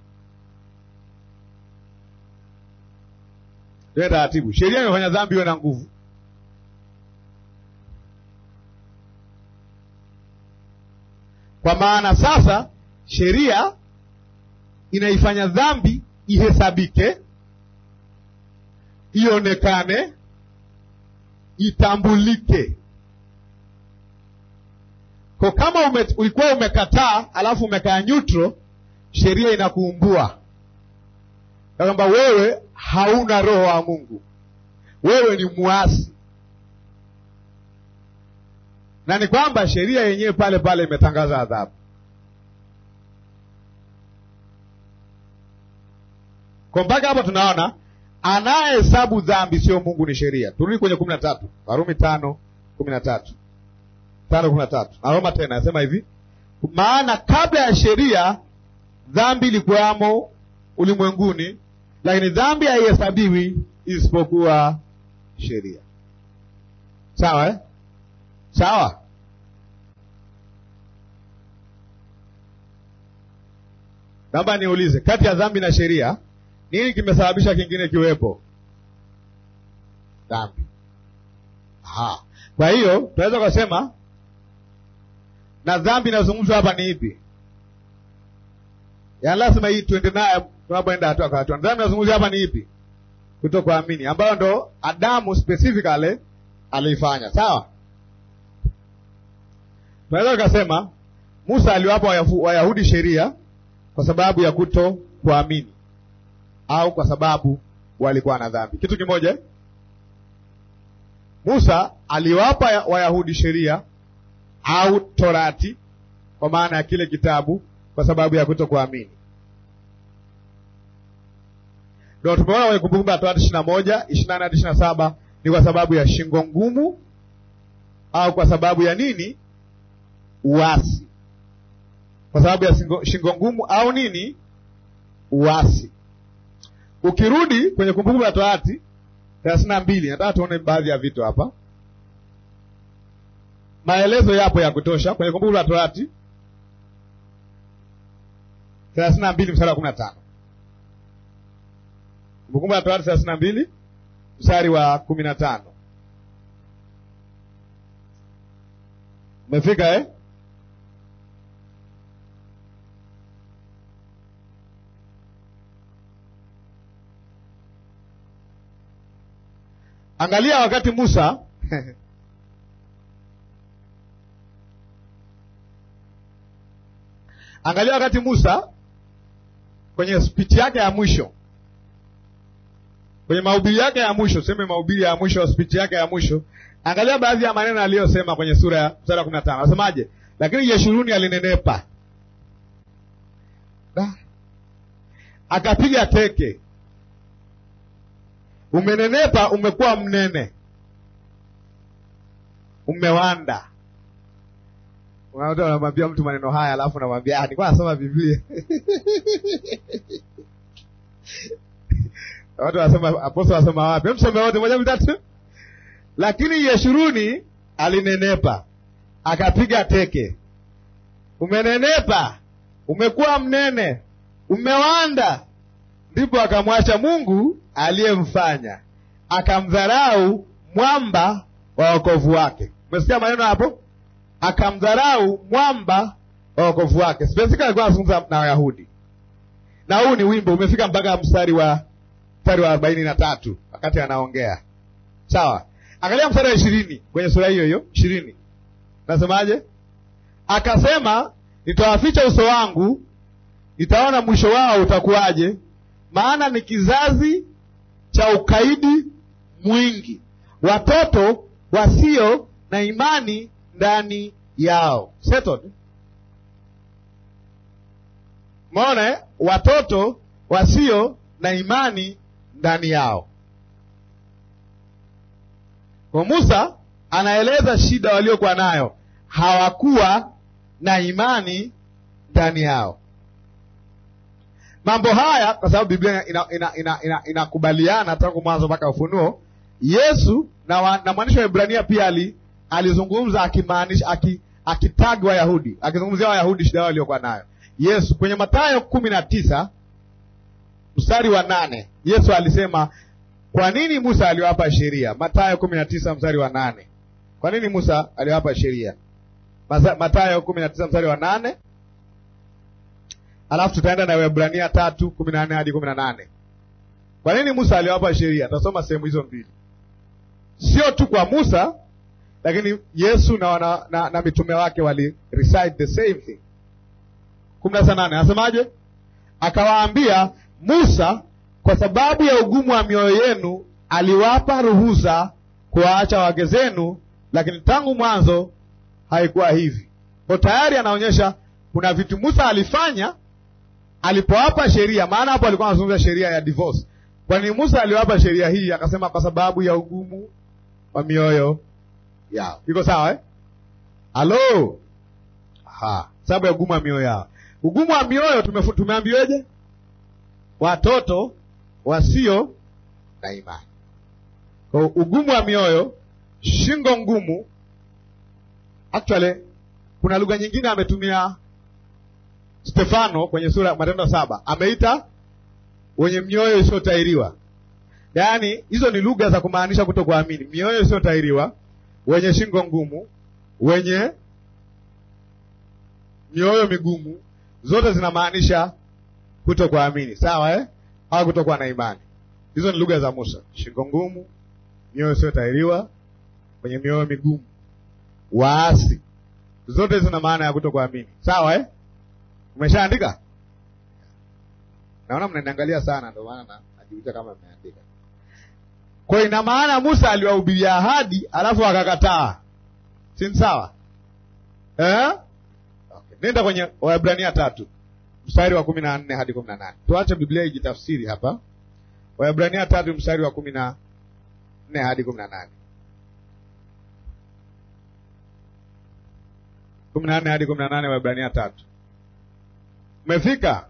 Ndio taratibu. Sheria imefanya dhambi iwe na nguvu. Kwa maana sasa sheria inaifanya dhambi ihesabike, ionekane, itambulike. Kwa kama ume, ulikuwa umekataa alafu umekaa neutral, sheria inakuumbua ya kwamba wewe hauna roho wa Mungu, wewe ni muasi, na ni kwamba sheria yenyewe pale pale imetangaza adhabu. Kwa mpaka hapo tunaona anayehesabu dhambi sio Mungu, ni sheria. Turudi kwenye kumi na tatu Warumi tano kumi na tatu tano kumi na tatu Naroma tena nasema hivi, maana kabla ya sheria dhambi ilikuwamo ulimwenguni, lakini dhambi haihesabiwi isipokuwa sheria. Sawa eh? Sawa. Naomba niulize, kati ya dhambi na sheria nini kimesababisha kingine kiwepo? Dhambi. Aha. Kwa hiyo tunaweza kusema na dhambi inazungumzwa hapa ni ipi? Yaani lazima hii tuende naye tunapoenda hatua kwa hatua. Dhambi inazungumzwa hapa ni ipi? Kutokuamini, ambayo ndo Adamu specifically aliifanya. Sawa? tunaweza tukasema Musa aliwapa Wayafu- Wayahudi sheria kwa sababu ya kuto kuamini au kwa sababu walikuwa na dhambi. Kitu kimoja, Musa aliwapa ya- Wayahudi sheria au Torati kwa maana ya kile kitabu kwa sababu ya kuto kuamini. Ndio tumeona kwenye Kumbukumbu la Torati ishirini na moja ishirini na nane hadi ishirini na saba ni kwa sababu ya shingo ngumu au kwa sababu ya nini? Uasi. Kwa sababu ya shingo, shingo ngumu au nini? Uasi. Ukirudi kwenye Kumbukumbu la Torati thelathini na mbili nataka tuone baadhi ya vitu hapa. Maelezo yapo ya kutosha kwenye Kumbukumbu la Torati thelathini na mbili mstari wa kumi na tano Kumbukumbu la Torati thelathini na mbili mstari wa kumi na tano Umefika eh? Angalia wakati Musa Angalia wakati Musa kwenye spichi yake ya mwisho, kwenye mahubiri yake ya mwisho, seme mahubiri ya mwisho, spichi yake ya mwisho, angalia baadhi ya maneno aliyosema kwenye sura ya mstari wa kumi na tano. Anasemaje? Lakini Yeshuruni alinenepa, Da. akapiga teke. Umenenepa, umekuwa mnene, umewanda Unakuta unamwambia mtu maneno haya, alafu unamwambia ah, nilikuwa nasoma Biblia. Watu wanasema apostol wanasema wapi? Hebu tusome wote moja mitatu. Lakini Yeshuruni alinenepa, akapiga teke. Umenenepa, umekuwa mnene, umewanda. Ndipo akamwacha Mungu aliyemfanya, akamdharau mwamba wa wokovu wake. Umesikia maneno hapo? akamdharau mwamba wa wokovu wake. Spesifika alikuwa anazungumza na Wayahudi, na huu ni wimbo umefika mpaka mstari wa mstari wa arobaini na tatu wakati anaongea. Sawa, angalia mstari wa ishirini kwenye sura hiyo hiyo ishirini, nasemaje? Akasema, nitawaficha uso wangu, nitaona mwisho wao utakuwaje, maana ni kizazi cha ukaidi mwingi, watoto wasio na imani ndani yao. Settled. Umeona eh? Watoto wasio na imani ndani yao. Kwa Musa anaeleza shida waliokuwa nayo, hawakuwa na imani ndani yao. Mambo haya kwa sababu Biblia inakubaliana ina, ina, ina, ina tangu mwanzo mpaka Ufunuo. Yesu na, wa, na mwandishi wa Ibrania pia ali alizungumza akimaanisha aki, akitagi Wayahudi akizungumzia Wayahudi shida yao waliokuwa nayo. Yesu kwenye Mathayo kumi na tisa mstari wa nane Yesu alisema kwa nini Musa aliwapa sheria? Mathayo kumi na tisa mstari wa nane Kwa nini Musa aliwapa sheria? Mathayo kumi na tisa mstari wa nane alafu tutaenda na Waebrania tatu kumi na nne hadi kumi na nane Kwa nini Musa aliwapa sheria? Tutasoma sehemu hizo mbili, sio tu kwa Musa lakini Yesu na, na, na, na mitume wake wali recite the same thing. kumi na nane anasemaje? Akawaambia, Musa kwa sababu ya ugumu wa mioyo yenu aliwapa ruhusa kuwaacha wake zenu, lakini tangu mwanzo haikuwa hivi. Kwa tayari anaonyesha kuna vitu Musa alifanya alipowapa sheria, maana hapo alikuwa anazungumza sheria ya divorce. Kwa nini Musa aliwapa sheria hii? Akasema kwa sababu ya ugumu wa mioyo yao. Iko sawa eh? Halo, ha, sababu ya ugumu wa mioyo yao. Ugumu wa mioyo tumeambiweje? Watoto wasio na imani. Kwa ugumu wa mioyo, shingo ngumu. Actually, kuna lugha nyingine ametumia Stefano kwenye sura Matendo saba, ameita wenye mioyo isiyotairiwa. Yaani hizo ni lugha za kumaanisha kutokuamini, mioyo isiyotairiwa wenye shingo ngumu, wenye mioyo migumu, zote zinamaanisha kutokuamini, sawa eh? au kutokuwa na imani. Hizo ni lugha za Musa: shingo ngumu, mioyo isiyotairiwa, wenye mioyo migumu, waasi. zote zina maana ya kutokuamini. Sawa eh? Umeshaandika? Naona mnaniangalia sana, ndio maana najiuliza kama mmeandika. Kwa hiyo ina maana Musa aliwahubiria ahadi alafu akakataa, si ni sawa eh? Okay. Nenda kwenye Waebrania tatu mstari wa kumi na nne hadi kumi na nane Tuache Biblia ijitafsiri hapa. Waebrania tatu mstari wa kumi na nne hadi kumi na nane kumi na nne hadi kumi na nane Waebrania tatu. Umefika?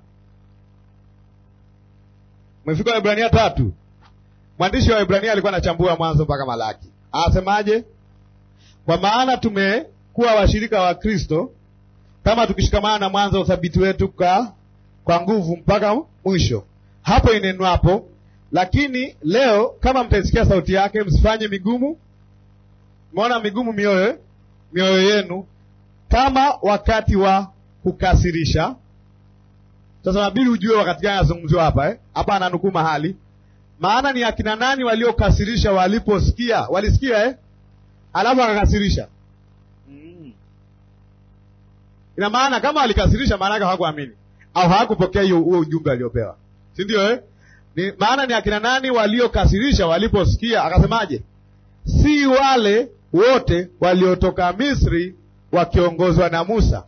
Umefika Waebrania tatu. Mwandishi wa Waebrania alikuwa anachambua Mwanzo mpaka Malaki, anasemaje? Kwa maana tumekuwa washirika wa Kristo kama tukishikamana na mwanzo wa uthabiti wetu kwa, kwa nguvu mpaka mwisho. Hapo inenwapo, lakini leo kama mtaisikia sauti yake, msifanye migumu. Umeona migumu mioyo mioyo yenu, kama wakati wa kukasirisha. Sasa nabidi ujue wakati gani anazungumziwa hapa eh? Hapa ananukuu mahali, maana ni akina nani waliokasirisha waliposikia? Walisikia eh? Alafu akakasirisha mm. Ina maana kama walikasirisha, maana yake hawakuamini au hawakupokea hiyo huo ujumbe aliopewa, si ndio eh? Ni maana ni akina nani waliokasirisha waliposikia? Akasemaje? si wale wote waliotoka Misri wakiongozwa na Musa.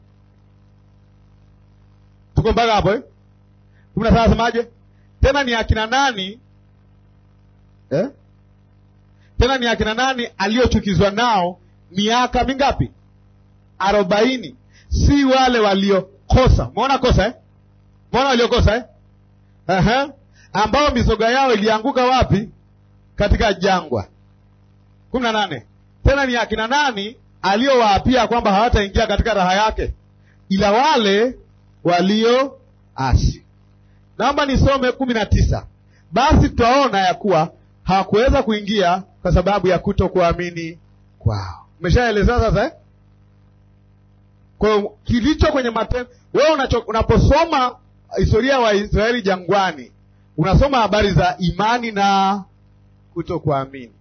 Tuko mpaka hapo eh? kumi na saba asemaje? Tena ni akina nani eh? Tena ni akina nani aliochukizwa nao miaka mingapi? Arobaini. Si wale waliokosa. Umeona kosa eh? Umeona waliokosa eh? Aha. Ambao mizoga yao ilianguka wapi? Katika jangwa. kumi na nane. Tena ni akina nani aliowaapia kwamba hawataingia katika raha yake, ila wale walioasi. Naomba nisome kumi na tisa. Basi tutaona ya kuwa hawakuweza kuingia kwa sababu ya kutokuamini kwao. Umeshaelezea sasa eh? Kwa hiyo kilicho kwenye matendo, wewe unaposoma historia ya wa Waisraeli jangwani, unasoma habari za imani na kutokuamini.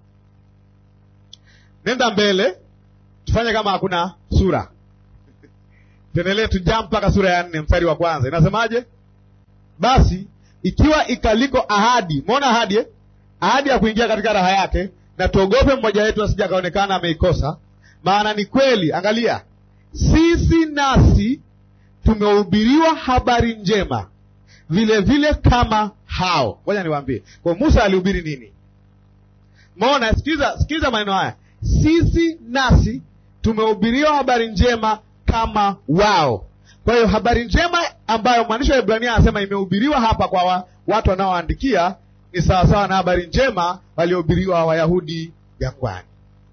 Nenda mbele, tufanye kama hakuna sura, tuendelee, tujaa mpaka sura ya nne mstari wa kwanza. Inasemaje? Basi ikiwa ikaliko ahadi, umeona ahadi eh? ahadi ya kuingia katika raha yake, na tuogope mmoja wetu asije akaonekana ameikosa. Maana ni kweli, angalia, sisi nasi tumehubiriwa habari njema vile vile kama hao. Ngoja niwaambie, kwa Musa alihubiri nini? Maona, sikiza, sikiza maneno haya, sisi nasi tumehubiriwa habari njema kama wao. Kwa hiyo habari njema ambayo mwandishi wa Ibrania anasema imehubiriwa hapa kwa wa, watu wanaoandikia ni sawasawa na habari njema waliohubiriwa Wayahudi jangwani.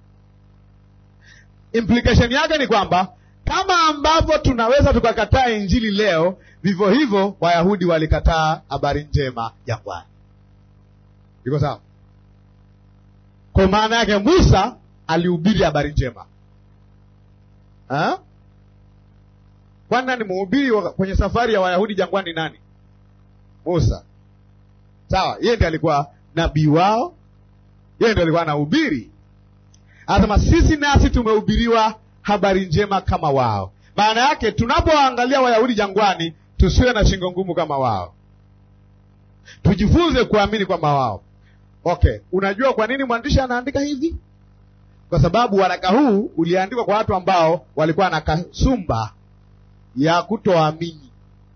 Implication yake ni kwamba kama ambavyo tunaweza tukakataa injili leo, vivyo hivyo Wayahudi walikataa habari njema jangwani. Iko sawa? Kwa maana yake Musa alihubiri habari njema ha? Kwani nani mhubiri kwenye safari ya Wayahudi jangwani? Nani? Musa. Sawa, yeye ndiye alikuwa nabii wao, yeye ndiye alikuwa anahubiri. Anasema sisi nasi tumehubiriwa habari njema kama wao. Maana yake tunapoangalia Wayahudi jangwani, tusiwe na shingo ngumu kama wao, tujifunze kuamini kwamba wao. Okay, unajua kwa nini mwandishi anaandika hivi? Kwa sababu waraka huu uliandikwa kwa watu ambao walikuwa na kasumba ya kutoamini.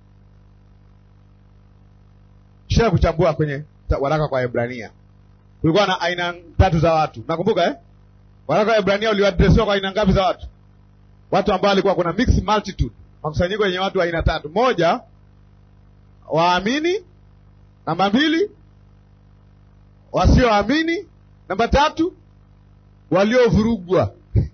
Kisha kuchambua kwenye waraka kwa Ebrania, kulikuwa na aina tatu za watu, nakumbuka eh? Waraka wa Ebrania uliadresiwa kwa aina ngapi za watu? Watu ambao walikuwa kuna mixed multitude, makusanyiko yenye watu wa aina tatu. Moja, waamini; namba mbili, wasioamini; namba tatu, waliovurugwa.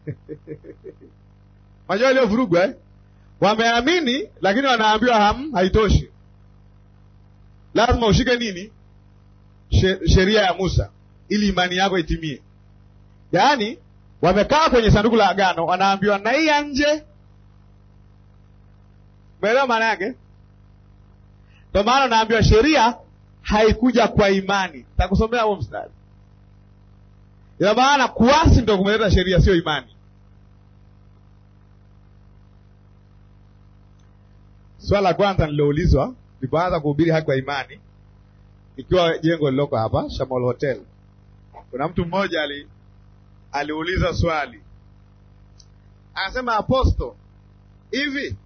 Unajua waliovurugwa eh? Wameamini lakini wanaambiwa ham, haitoshi, lazima ushike nini? Sheria ya Musa ili imani yako itimie. Yaani wamekaa kwenye sanduku la agano, wanaambiwa na hii ya nje. Umeelewa maana yake? Ndio maana wanaambiwa sheria haikuja kwa imani. Takusomea huo mstari. Ina maana kuasi ndio kumeleta sheria, sio imani. swala la kwanza nililoulizwa nilipoanza kuhubiri haki kwa imani, ikiwa jengo lililoko hapa Shamol Hotel, kuna mtu mmoja ali aliuliza swali akasema, aposto, hivi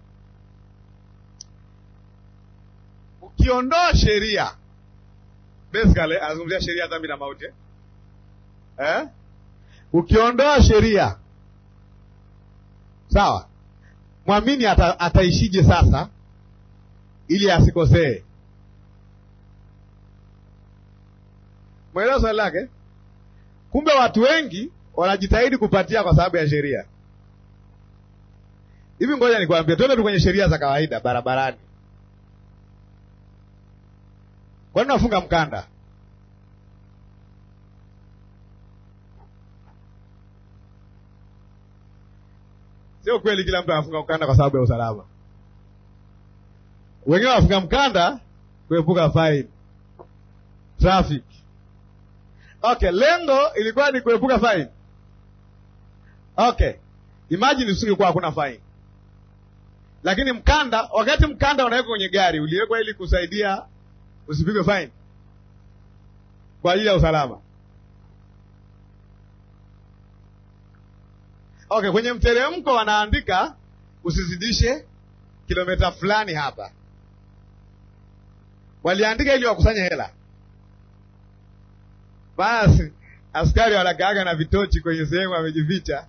ukiondoa sheria, basically anazungumzia sheria dhambi na mauti eh? Eh? Ukiondoa sheria sawa, mwamini ata, ataishije sasa ili asikosee? Mwelewa swali lake. Kumbe watu wengi wanajitahidi kupatia kwa sababu ya sheria. Hivi ngoja nikwambie, twende tu kwenye sheria za kawaida barabarani. Kwa nini unafunga mkanda? Sio kweli kila mtu anafunga mkanda kwa sababu ya usalama. Wengine wanafunga mkanda kuepuka fine, traffic. Okay, lengo ilikuwa ni kuepuka fine. Okay, imagine usingekuwa hakuna fine, lakini mkanda, wakati mkanda unawekwa kwenye gari uliwekwa ili kusaidia usipigwe fine kwa ajili ya usalama. Okay, kwenye mteremko wanaandika usizidishe kilomita fulani hapa, waliandika ili wakusanye hela. Basi askari wanakaaga na vitochi kwenye sehemu amejificha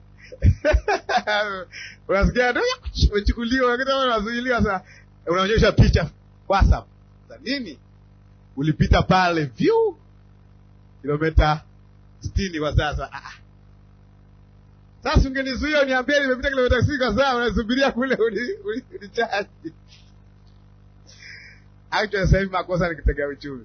unasikia tu umechukuliwa, unazuiliwa. Sasa unaonyesha picha WhatsApp za nini, ulipita pale vyu kilomita sitini kwa sasa. Ah, sasa ungenizuia uniambie nimepita kilomita sitini kwa saa, unasubiria kule unichaji. Actually sasa hivi makosa ni kitega uchumi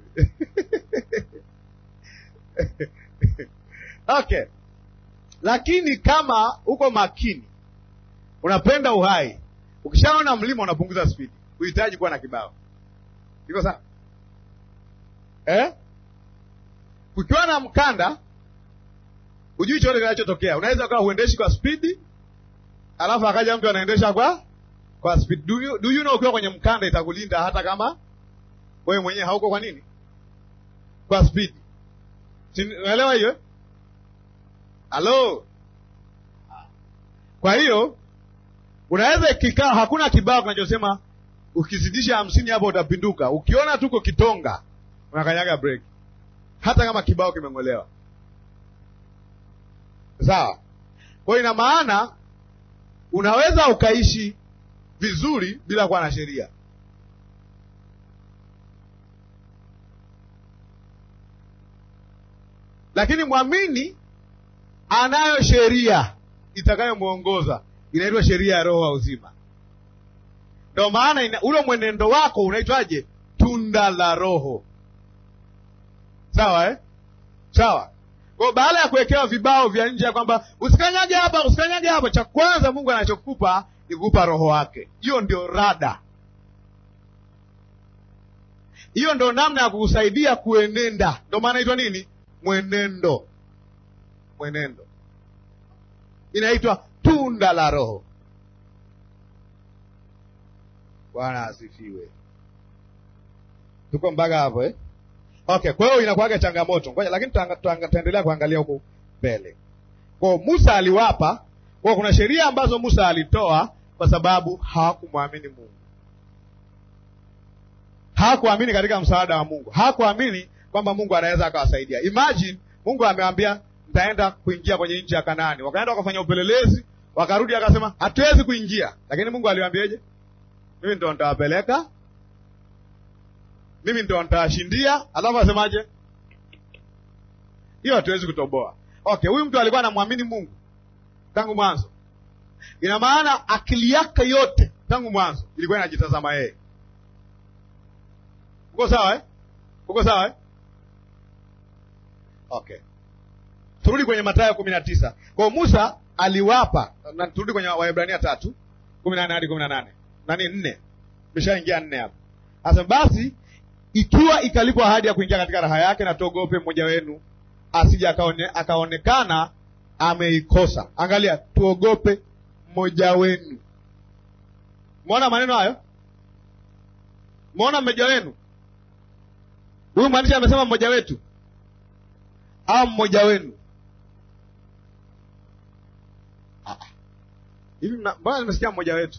Okay, lakini kama uko makini, unapenda uhai, ukishaona mlima unapunguza spidi, uhitaji kuwa na kibao. Iko sawa eh? Kukiwa na mkanda, hujui chote kinachotokea. Unaweza ukawa huendeshi kwa spidi, alafu akaja mtu anaendesha kwa kwa spidi. Do you, do you know, ukiwa kwenye mkanda itakulinda hata kama wewe mwenyewe hauko kwa nini kwa spidi Unaelewa hiyo? Halo. Kwa hiyo unaweza ikikaa, hakuna kibao kinachosema ukizidisha hamsini hapo utapinduka. Ukiona tuko Kitonga unakanyaga break, hata kama kibao kimeng'olewa. Sawa. Kwa hiyo ina maana unaweza ukaishi vizuri bila kuwa na sheria. Lakini mwamini anayo sheria itakayomwongoza, inaitwa sheria ya roho wa uzima. Ndio maana ule mwenendo wako unaitwaje? Tunda la Roho. Sawa eh? Sawa. Kwa baada ya kuwekewa vibao vya nje ya kwamba usikanyage hapa, usikanyage hapa, cha kwanza Mungu anachokupa ni kukupa roho wake. Hiyo ndio rada, hiyo ndio namna ya kukusaidia kuenenda. Ndio maana inaitwa nini? Mwenendo. Mwenendo inaitwa tunda la Roho. Bwana asifiwe. Tuko mpaka hapo eh? Okay, kwa hiyo inakuwaga changamoto ngoja, lakini tutaendelea kuangalia huko mbele. Kwa Musa aliwapa kwa, kuna sheria ambazo Musa alitoa kwa sababu hawakumwamini Mungu, hawakuamini katika msaada wa Mungu, hawakuamini kwamba Mungu anaweza akawasaidia. Imagine Mungu amewambia mtaenda kuingia kwenye nchi ya Kanaani, wakaenda wakafanya upelelezi, wakarudi akasema hatuwezi kuingia, lakini Mungu aliwaambiaje? Mimi ndo nitawapeleka, mimi ndo nitawashindia. Alafu asemaje? Hiyo hatuwezi kutoboa. Okay, huyu mtu alikuwa anamwamini Mungu tangu mwanzo. Ina maana akili yake yote tangu mwanzo ilikuwa inajitazama yeye. Uko sawa eh? Uko sawa eh? Okay, turudi kwenye Mathayo kumi na tisa. Kwa Musa aliwapa na, turudi kwenye Waebrania tatu kumi na nane hadi kumi na nane nani nne, tumeshaingia nne hapo. Sasa basi, ikiwa ikalipwa ahadi ya kuingia katika raha yake, na tuogope mmoja wenu asije akaone, akaonekana ameikosa. Angalia, tuogope mmoja wenu. Umeona maneno hayo? Umeona mmoja wenu? Huyu mwandishi amesema mmoja wetu au mmoja wenu? Ah. Hivi mna- mbona nimesikia mmoja wetu?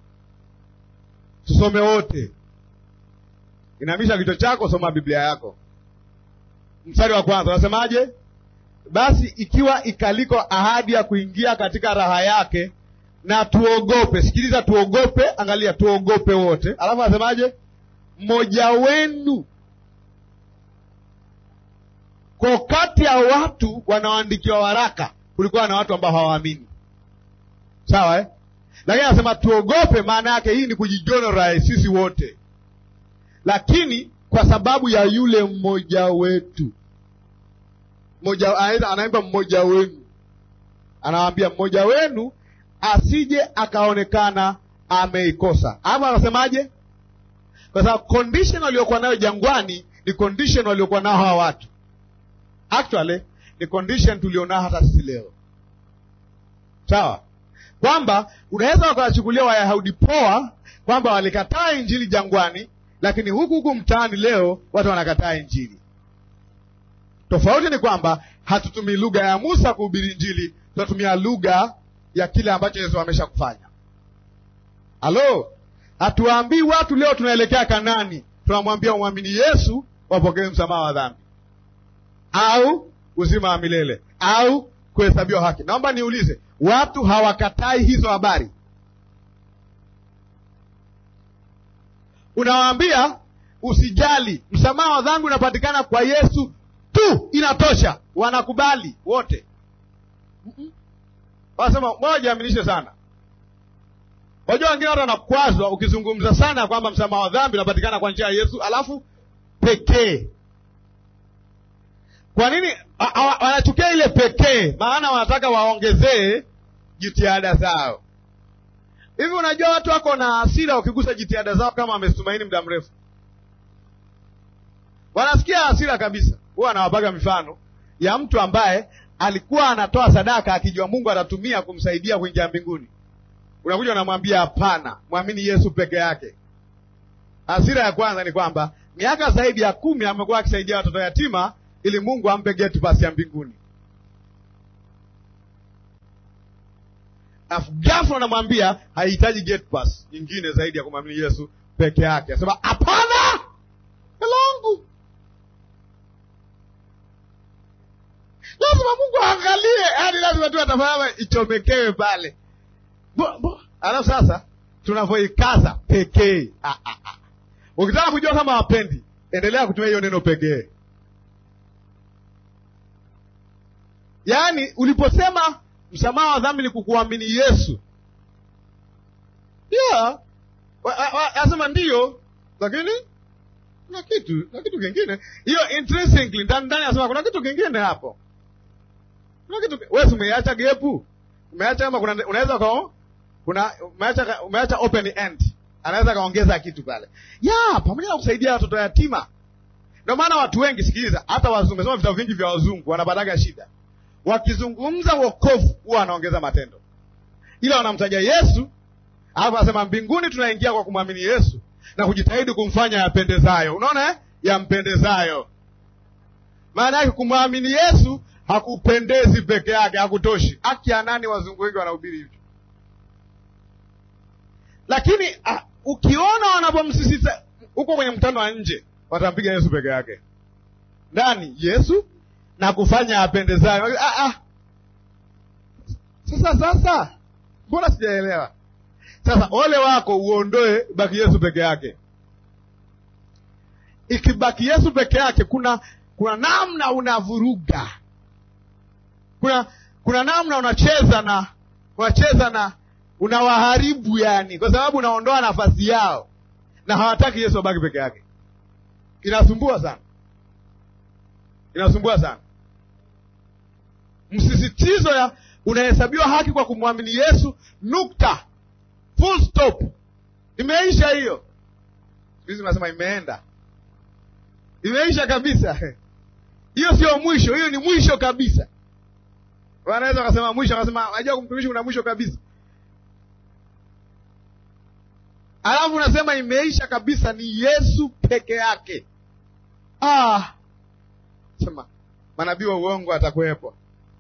Tusome wote. Inamisha kichwa chako, soma Biblia yako. Mstari wa kwanza unasemaje? Basi ikiwa ikaliko ahadi ya kuingia katika raha yake, na tuogope. Sikiliza, tuogope. Angalia, tuogope wote. Alafu anasemaje? Mmoja wenu kwa kati ya watu wanaoandikiwa waraka kulikuwa na watu ambao hawaamini, sawa eh? Lakini anasema tuogope, maana yake hii ni kujijonora sisi wote, lakini kwa sababu ya yule mmoja wetu mmoja, anaita- anaimba mmoja wenu, anawaambia mmoja wenu asije akaonekana ameikosa. Hapo anasemaje? Kwa sababu condition waliokuwa nayo jangwani ni condition waliokuwa nao hawa watu actually ni condition tulionao hata sisi leo, sawa, kwamba unaweza wakawachukulia Wayahudi poa kwamba walikataa injili jangwani, lakini huku huku mtaani leo watu wanakataa injili. Tofauti ni kwamba hatutumii lugha ya Musa kuhubiri injili, tunatumia lugha ya kile ambacho Yesu amesha kufanya. Halo, hatuwaambii watu leo tunaelekea Kanani, tunamwambia umwamini Yesu wapokee msamaha wa dhambi au uzima wa milele au kuhesabiwa haki. Naomba niulize, watu hawakatai hizo habari? Unawaambia usijali, msamaha wa dhambi unapatikana kwa Yesu tu, inatosha. Wanakubali wote. Mm-mm. Wanasema moja, aminishe sana. Wajua wengine watu wanakwazwa ukizungumza sana kwamba msamaha wa dhambi unapatikana kwa njia ya Yesu alafu pekee kwa nini a- a- wanachukia ile pekee? Maana wanataka waongezee jitihada zao. Hivi unajua watu wako na hasira wakigusa jitihada zao kama wamezitumaini muda mrefu, wanasikia hasira kabisa. Huwa anawapaga mifano ya mtu ambaye alikuwa anatoa sadaka akijua Mungu atatumia kumsaidia kuingia mbinguni. Unakuja unamwambia hapana, mwamini Yesu peke yake. Hasira ya kwanza ni kwamba miaka zaidi ya kumi amekuwa akisaidia watoto yatima ili Mungu ampe geti pasi ya mbinguni. Alafu ghafla anamwambia haihitaji gate pass nyingine zaidi ya kumwamini Yesu peke yake. Anasema hapana, elangu lazima Mungu aangalie, yaani lazima tu atafanya ichomekewe pale. Bo- bo- Alafu sasa tunavyoikaza pekee. Ah, ah, ah. Ukitaka kujua kama wapendi, endelea kutumia hiyo neno pekee. Yaani uliposema msamaha wa dhambi ni kukuamini Yesu, yeah, wa- wa- wa- asema ndiyo, lakini kuna kitu na kitu kingine, hiyo intrinsically ndani ndani, asema kuna kitu kingine hapo, kuna kitu wewe umeacha gepu, umeacha kama kuna unaweza kwa kuna umeacha umeacha open end, anaweza kaongeza kitu pale, ya pamoja na kusaidia watoto yatima. Ndio maana watu wengi, sikiliza, hata wazungu, umesoma vitabu vingi vya wazungu, wanapataga shida wakizungumza wokovu huwa wanaongeza matendo, ila wanamtaja Yesu, alafu anasema mbinguni tunaingia kwa kumwamini Yesu na kujitahidi kumfanya yapendezayo. Unaona eh? Yampendezayo. Maana yake kumwamini Yesu hakupendezi peke yake, hakutoshi. Haki ya nani? Wazungu wengi wanahubiri hivyo, lakini ah, ukiona wanapomsisitiza huko kwenye mkutano wa nje, watampiga Yesu peke yake. Ndani Yesu na kufanya apendezayo. Ah, ah. Sasa sasa, mbona sijaelewa? Sasa ole wako uondoe, baki Yesu peke yake. Ikibaki Yesu peke yake, kuna kuna namna unavuruga, kuna kuna namna unacheza na unacheza na unawaharibu, yani kwa sababu unaondoa nafasi yao, na hawataki Yesu abaki peke yake. Inasumbua sana, inasumbua sana msisitizo ya unahesabiwa haki kwa kumwamini Yesu, nukta, full stop, imeisha hiyo. Siku hizi nasema imeenda, imeisha kabisa. Hiyo sio mwisho, hiyo ni mwisho kabisa. Wanaweza wakasema mwisho, wakasema najua kumtumishi kuna mwisho kabisa. alafu unasema imeisha kabisa, ni Yesu peke yake. Ah, sema manabii wa uongo atakuwepo.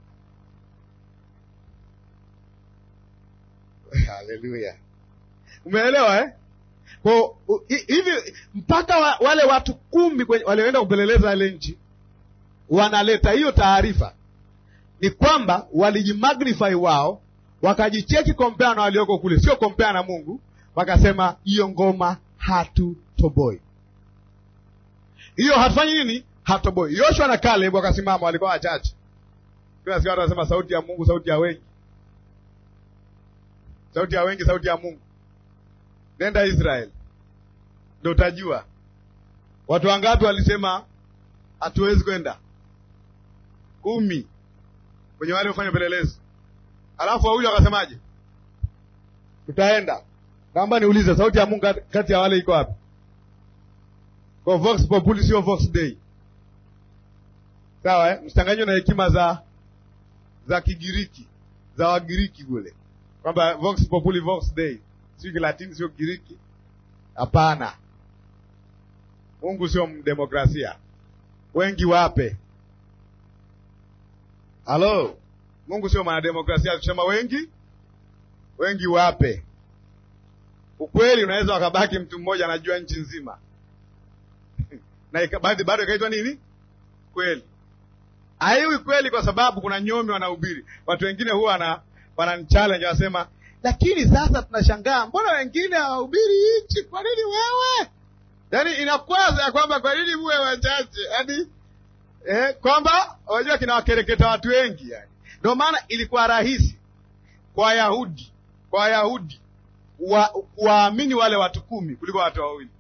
Haleluya, umeelewa eh? Kwa hivi mpaka wa, wale watu kumi walioenda kupeleleza ile nchi wanaleta hiyo taarifa, ni kwamba walijimagnify wao, wakajicheki kompea na walioko kule, sio kompea na Mungu. Wakasema hiyo ngoma hatutoboi, hiyo hatufanyi nini, hatutoboi. Yoshua na Caleb wakasimama, walikuwa wachache. Kila siku watu wanasema sauti ya Mungu, sauti ya wengi, sauti ya wengi, sauti ya Mungu. Nenda Israeli ndo utajua watu wangapi walisema hatuwezi kwenda. Kumi kwenye wale wafanya upelelezi, alafu wawili wakasemaje? Tutaenda. Naomba niulize, sauti ya Mungu kati ya wale iko wapi? Kwa vox populi, sio vox dei, sawa eh? Msichanganywe na hekima za za Kigiriki za Wagiriki kule, kwamba vox populi vox dei, sio Kilatini, sio Kigiriki. Hapana, Mungu sio mdemokrasia. Wengi wape. Halo, Mungu sio mwanademokrasia. Tusema wengi wengi wape. Ukweli unaweza wakabaki mtu mmoja anajua nchi nzima na bado ikaitwa nini? Kweli. Haiwi kweli, kwa sababu kuna nyomi wanahubiri. Watu wengine huwa wana wananichallenge, wanasema lakini sasa tunashangaa, mbona wengine hawahubiri nchi? Kwa nini wewe? Yaani inakwaza ya kwamba kwa nini muwe wachache, yaani eh, kwamba unajua kinawakereketa watu wengi yani. Ndio maana ilikuwa rahisi kwa Wayahudi kwa Wayahudi waamini wale watu kumi kuliko watu wawili,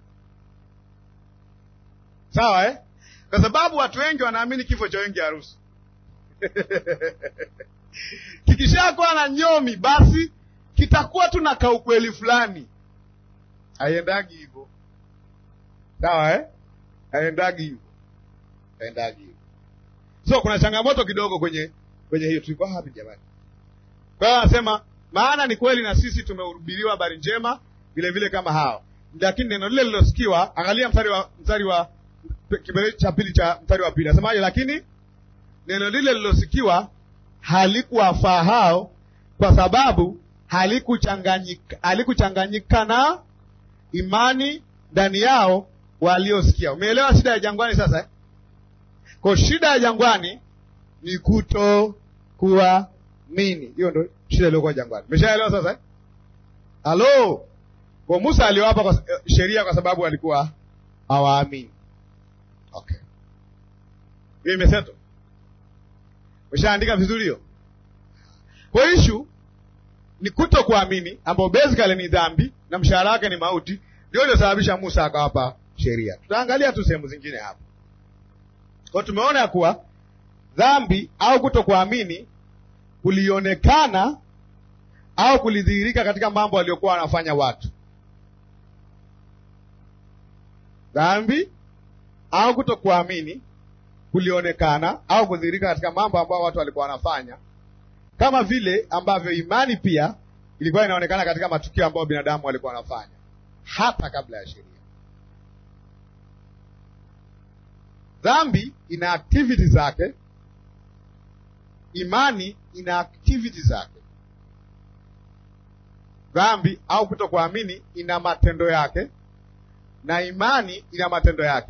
sawa eh? Kwa sababu watu wengi wanaamini kifo cha wengi harusi kikishakuwa na nyomi, basi kitakuwa tu na kaukweli fulani. Haiendagi hivyo, sawa eh? Haiendagi hivyo, haiendagi hivyo. So kuna changamoto kidogo kwenye kwenye hiyo. Tulikuwa hapi jamani? Kwa hiyo anasema maana ni kweli na sisi tumehubiriwa habari njema vile vile kama hao, lakini neno lile lilosikiwa. Angalia mstari wa mstari wa kipengele cha pili cha mstari wa pili, asemaje? Lakini neno lile lilosikiwa halikuwafaa hao, kwa sababu halikuchanganyika halikuchanganyika na imani ndani yao waliosikia. Umeelewa shida ya jangwani sasa eh? Kwa shida ya jangwani ni kuto kuamini. Hiyo ndo shida iliyokuwa jangwani. Umeshaelewa sasa eh? Halo, kwa Musa aliwapa kwa sheria kwa sababu walikuwa hawaamini. Okay, hiyo imeseto. Umeshaandika vizuri hiyo. Kwa ishu ni kuto kuamini, ambao basically ni dhambi na mshahara wake ni mauti, ndio iliyosababisha Musa akawapa sheria. Tutaangalia tu sehemu zingine hapa. Kwa tumeona ya kuwa dhambi au kuto kuamini kulionekana au kulidhihirika katika mambo waliokuwa wanafanya watu. Dhambi au kuto kuamini kulionekana au kudhihirika katika mambo ambayo watu walikuwa wanafanya, kama vile ambavyo imani pia ilikuwa inaonekana katika matukio ambayo binadamu walikuwa wanafanya hata kabla ya sheria. Dhambi ina activity zake, imani ina activity zake. Dhambi au kutokuamini ina matendo yake, na imani ina matendo yake.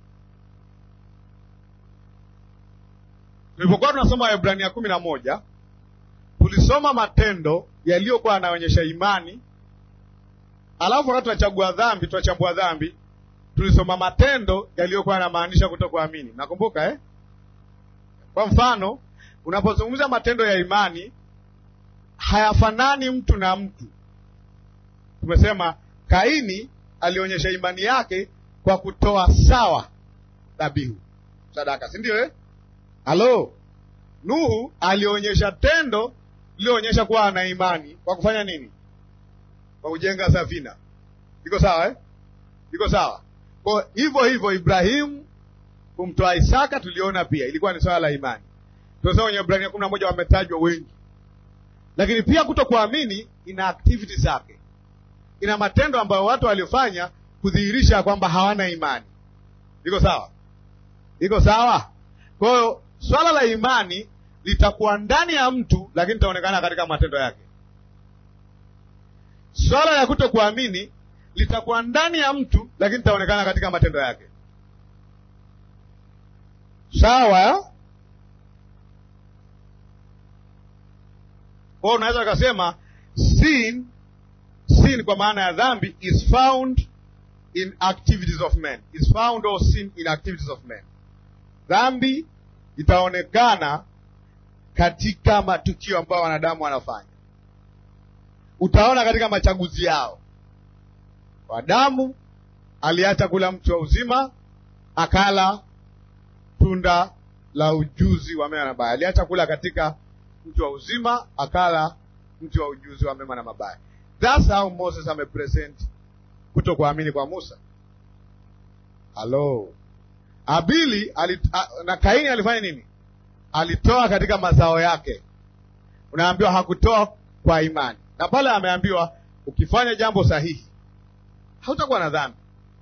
Tulipokuwa tunasoma Waebrania kumi na moja tulisoma matendo yaliyokuwa yanaonyesha imani, alafu wakati tunachagua dhambi, tunachambua dhambi tulisoma matendo yaliyokuwa yanamaanisha kutokuamini. Nakumbuka eh? Kwa mfano, unapozungumza matendo ya imani hayafanani mtu na mtu. Tumesema Kaini alionyesha imani yake kwa kutoa sawa dhabihu, sadaka, si ndio eh? Halo, Nuhu alionyesha tendo lilionyesha kuwa ana imani kwa kufanya nini? Kwa kujenga safina. Iko sawa eh? Iko sawa. Kwa hivyo hivyo Ibrahimu kumtoa Isaka tuliona pia ilikuwa ni swala la imani. Tunasema kwenye Ibrania kumi na moja wametajwa wengi, lakini pia kuto kuamini ina activity zake. ina matendo ambayo watu waliofanya kudhihirisha kwamba hawana imani. Iko sawa? Iko sawa? Kwa hiyo swala la imani litakuwa ndani ya mtu, lakini litaonekana katika matendo yake. Swala la kutokuamini litakuwa ndani ya mtu, lakini litaonekana katika matendo yake. Sawa? Kwa hiyo unaweza ukasema sin, sin kwa maana ya dhambi is found in activities of men, is found or sin in activities of men. Dhambi itaonekana katika matukio ambayo wanadamu wanafanya. Utaona katika machaguzi yao. Adamu aliacha kula mti wa uzima, akala tunda la ujuzi wa mema na mabaya. Aliacha kula katika mti wa uzima, akala mti wa ujuzi wa mema na mabaya. That's how Moses amepresent kuto kuamini kwa Musa. Halo, Abili alit, a, na Kaini alifanya nini? Alitoa katika mazao yake. Unaambiwa hakutoa kwa imani, na pale ameambiwa ukifanya jambo sahihi hautakuwa na dhambi,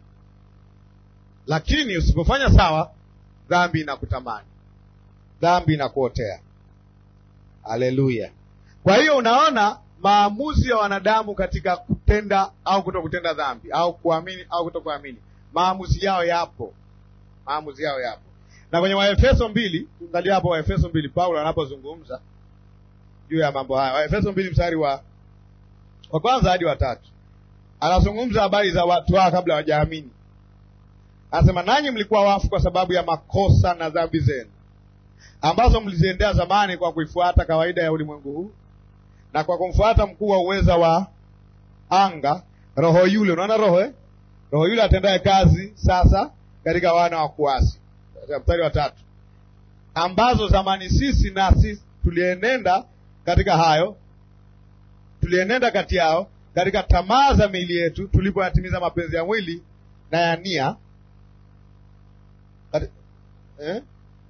lakini usipofanya sawa, dhambi inakutamani, dhambi inakuotea. Haleluya! Kwa hiyo unaona maamuzi ya wanadamu katika kutenda au kuto kutenda dhambi au kuamini au kuto kuamini, maamuzi yao yapo, maamuzi yao yapo. Na kwenye Waefeso mbili, angalia hapo Waefeso mbili, Paulo anapozungumza juu ya mambo haya, Waefeso mbili mstari wa wa kwanza hadi wa tatu, anazungumza habari za watu hao kabla hawajaamini. Anasema, nanyi mlikuwa wafu kwa sababu ya makosa na dhambi zenu ambazo mliziendea zamani kwa kuifuata kawaida ya ulimwengu huu na kwa kumfuata mkuu wa uweza wa anga, roho yule. Unaona roho eh? Roho yule atendaye kazi sasa katika wana wa kuasi. Mstari wa tatu, ambazo zamani sisi nasi tulienenda katika hayo, tulienenda kati yao katika tamaa za miili yetu, tulipoyatimiza mapenzi ya mwili na ya nia Kati... eh?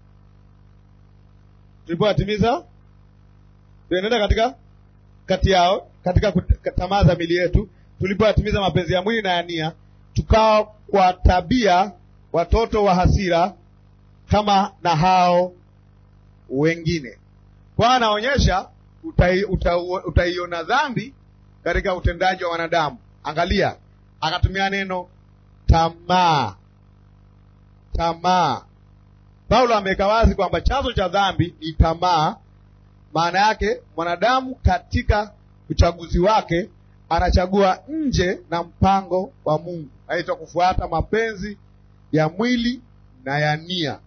tulipoyatimiza tulienenda katika kati yao katika tamaa za mili yetu tulipoyatimiza mapenzi ya mwili na ya nia, tukawa kwa tabia watoto wa hasira kama na hao wengine. Kwa anaonyesha utaiona uta, dhambi katika utendaji wa wanadamu. Angalia, akatumia neno tamaa. Tamaa, Paulo ameweka wazi kwamba chanzo cha dhambi ni tamaa. Maana yake mwanadamu katika uchaguzi wake anachagua nje na mpango wa Mungu, aitwa kufuata mapenzi ya mwili na ya nia.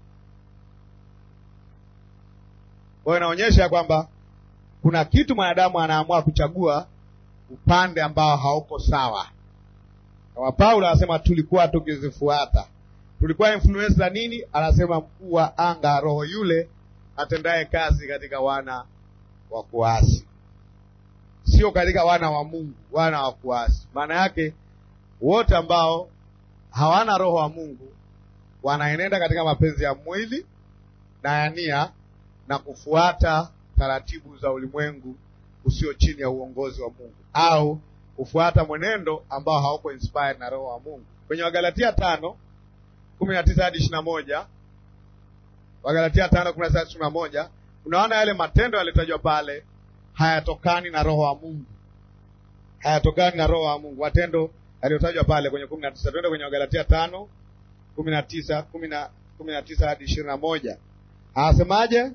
Kwa hiyo inaonyesha kwamba kuna kitu mwanadamu anaamua kuchagua upande ambao hauko sawa. Kama Paulo anasema tulikuwa tukizifuata, tulikuwa influence za nini? Anasema mkuu wa anga, roho yule atendaye kazi katika wana wa kuasi, sio katika wana wa Mungu, wana wa kuasi. Maana yake wote ambao hawana roho wa Mungu wanaenenda katika mapenzi ya mwili na ya nia na kufuata taratibu za ulimwengu usio chini ya uongozi wa Mungu au kufuata mwenendo ambao hauko inspired na roho wa Mungu. Kwenye Wagalatia tano kumi na tisa hadi ishirini na moja Wagalatia tano kumi na tisa hadi ishirini na moja unaona yale matendo yaliyotajwa pale hayatokani na roho wa Mungu, hayatokani na roho wa Mungu. Matendo yaliyotajwa pale kwenye kumi na tisa Twende kwenye Wagalatia tano kumi na tisa kumi na tisa hadi ishirini na moja anasemaje?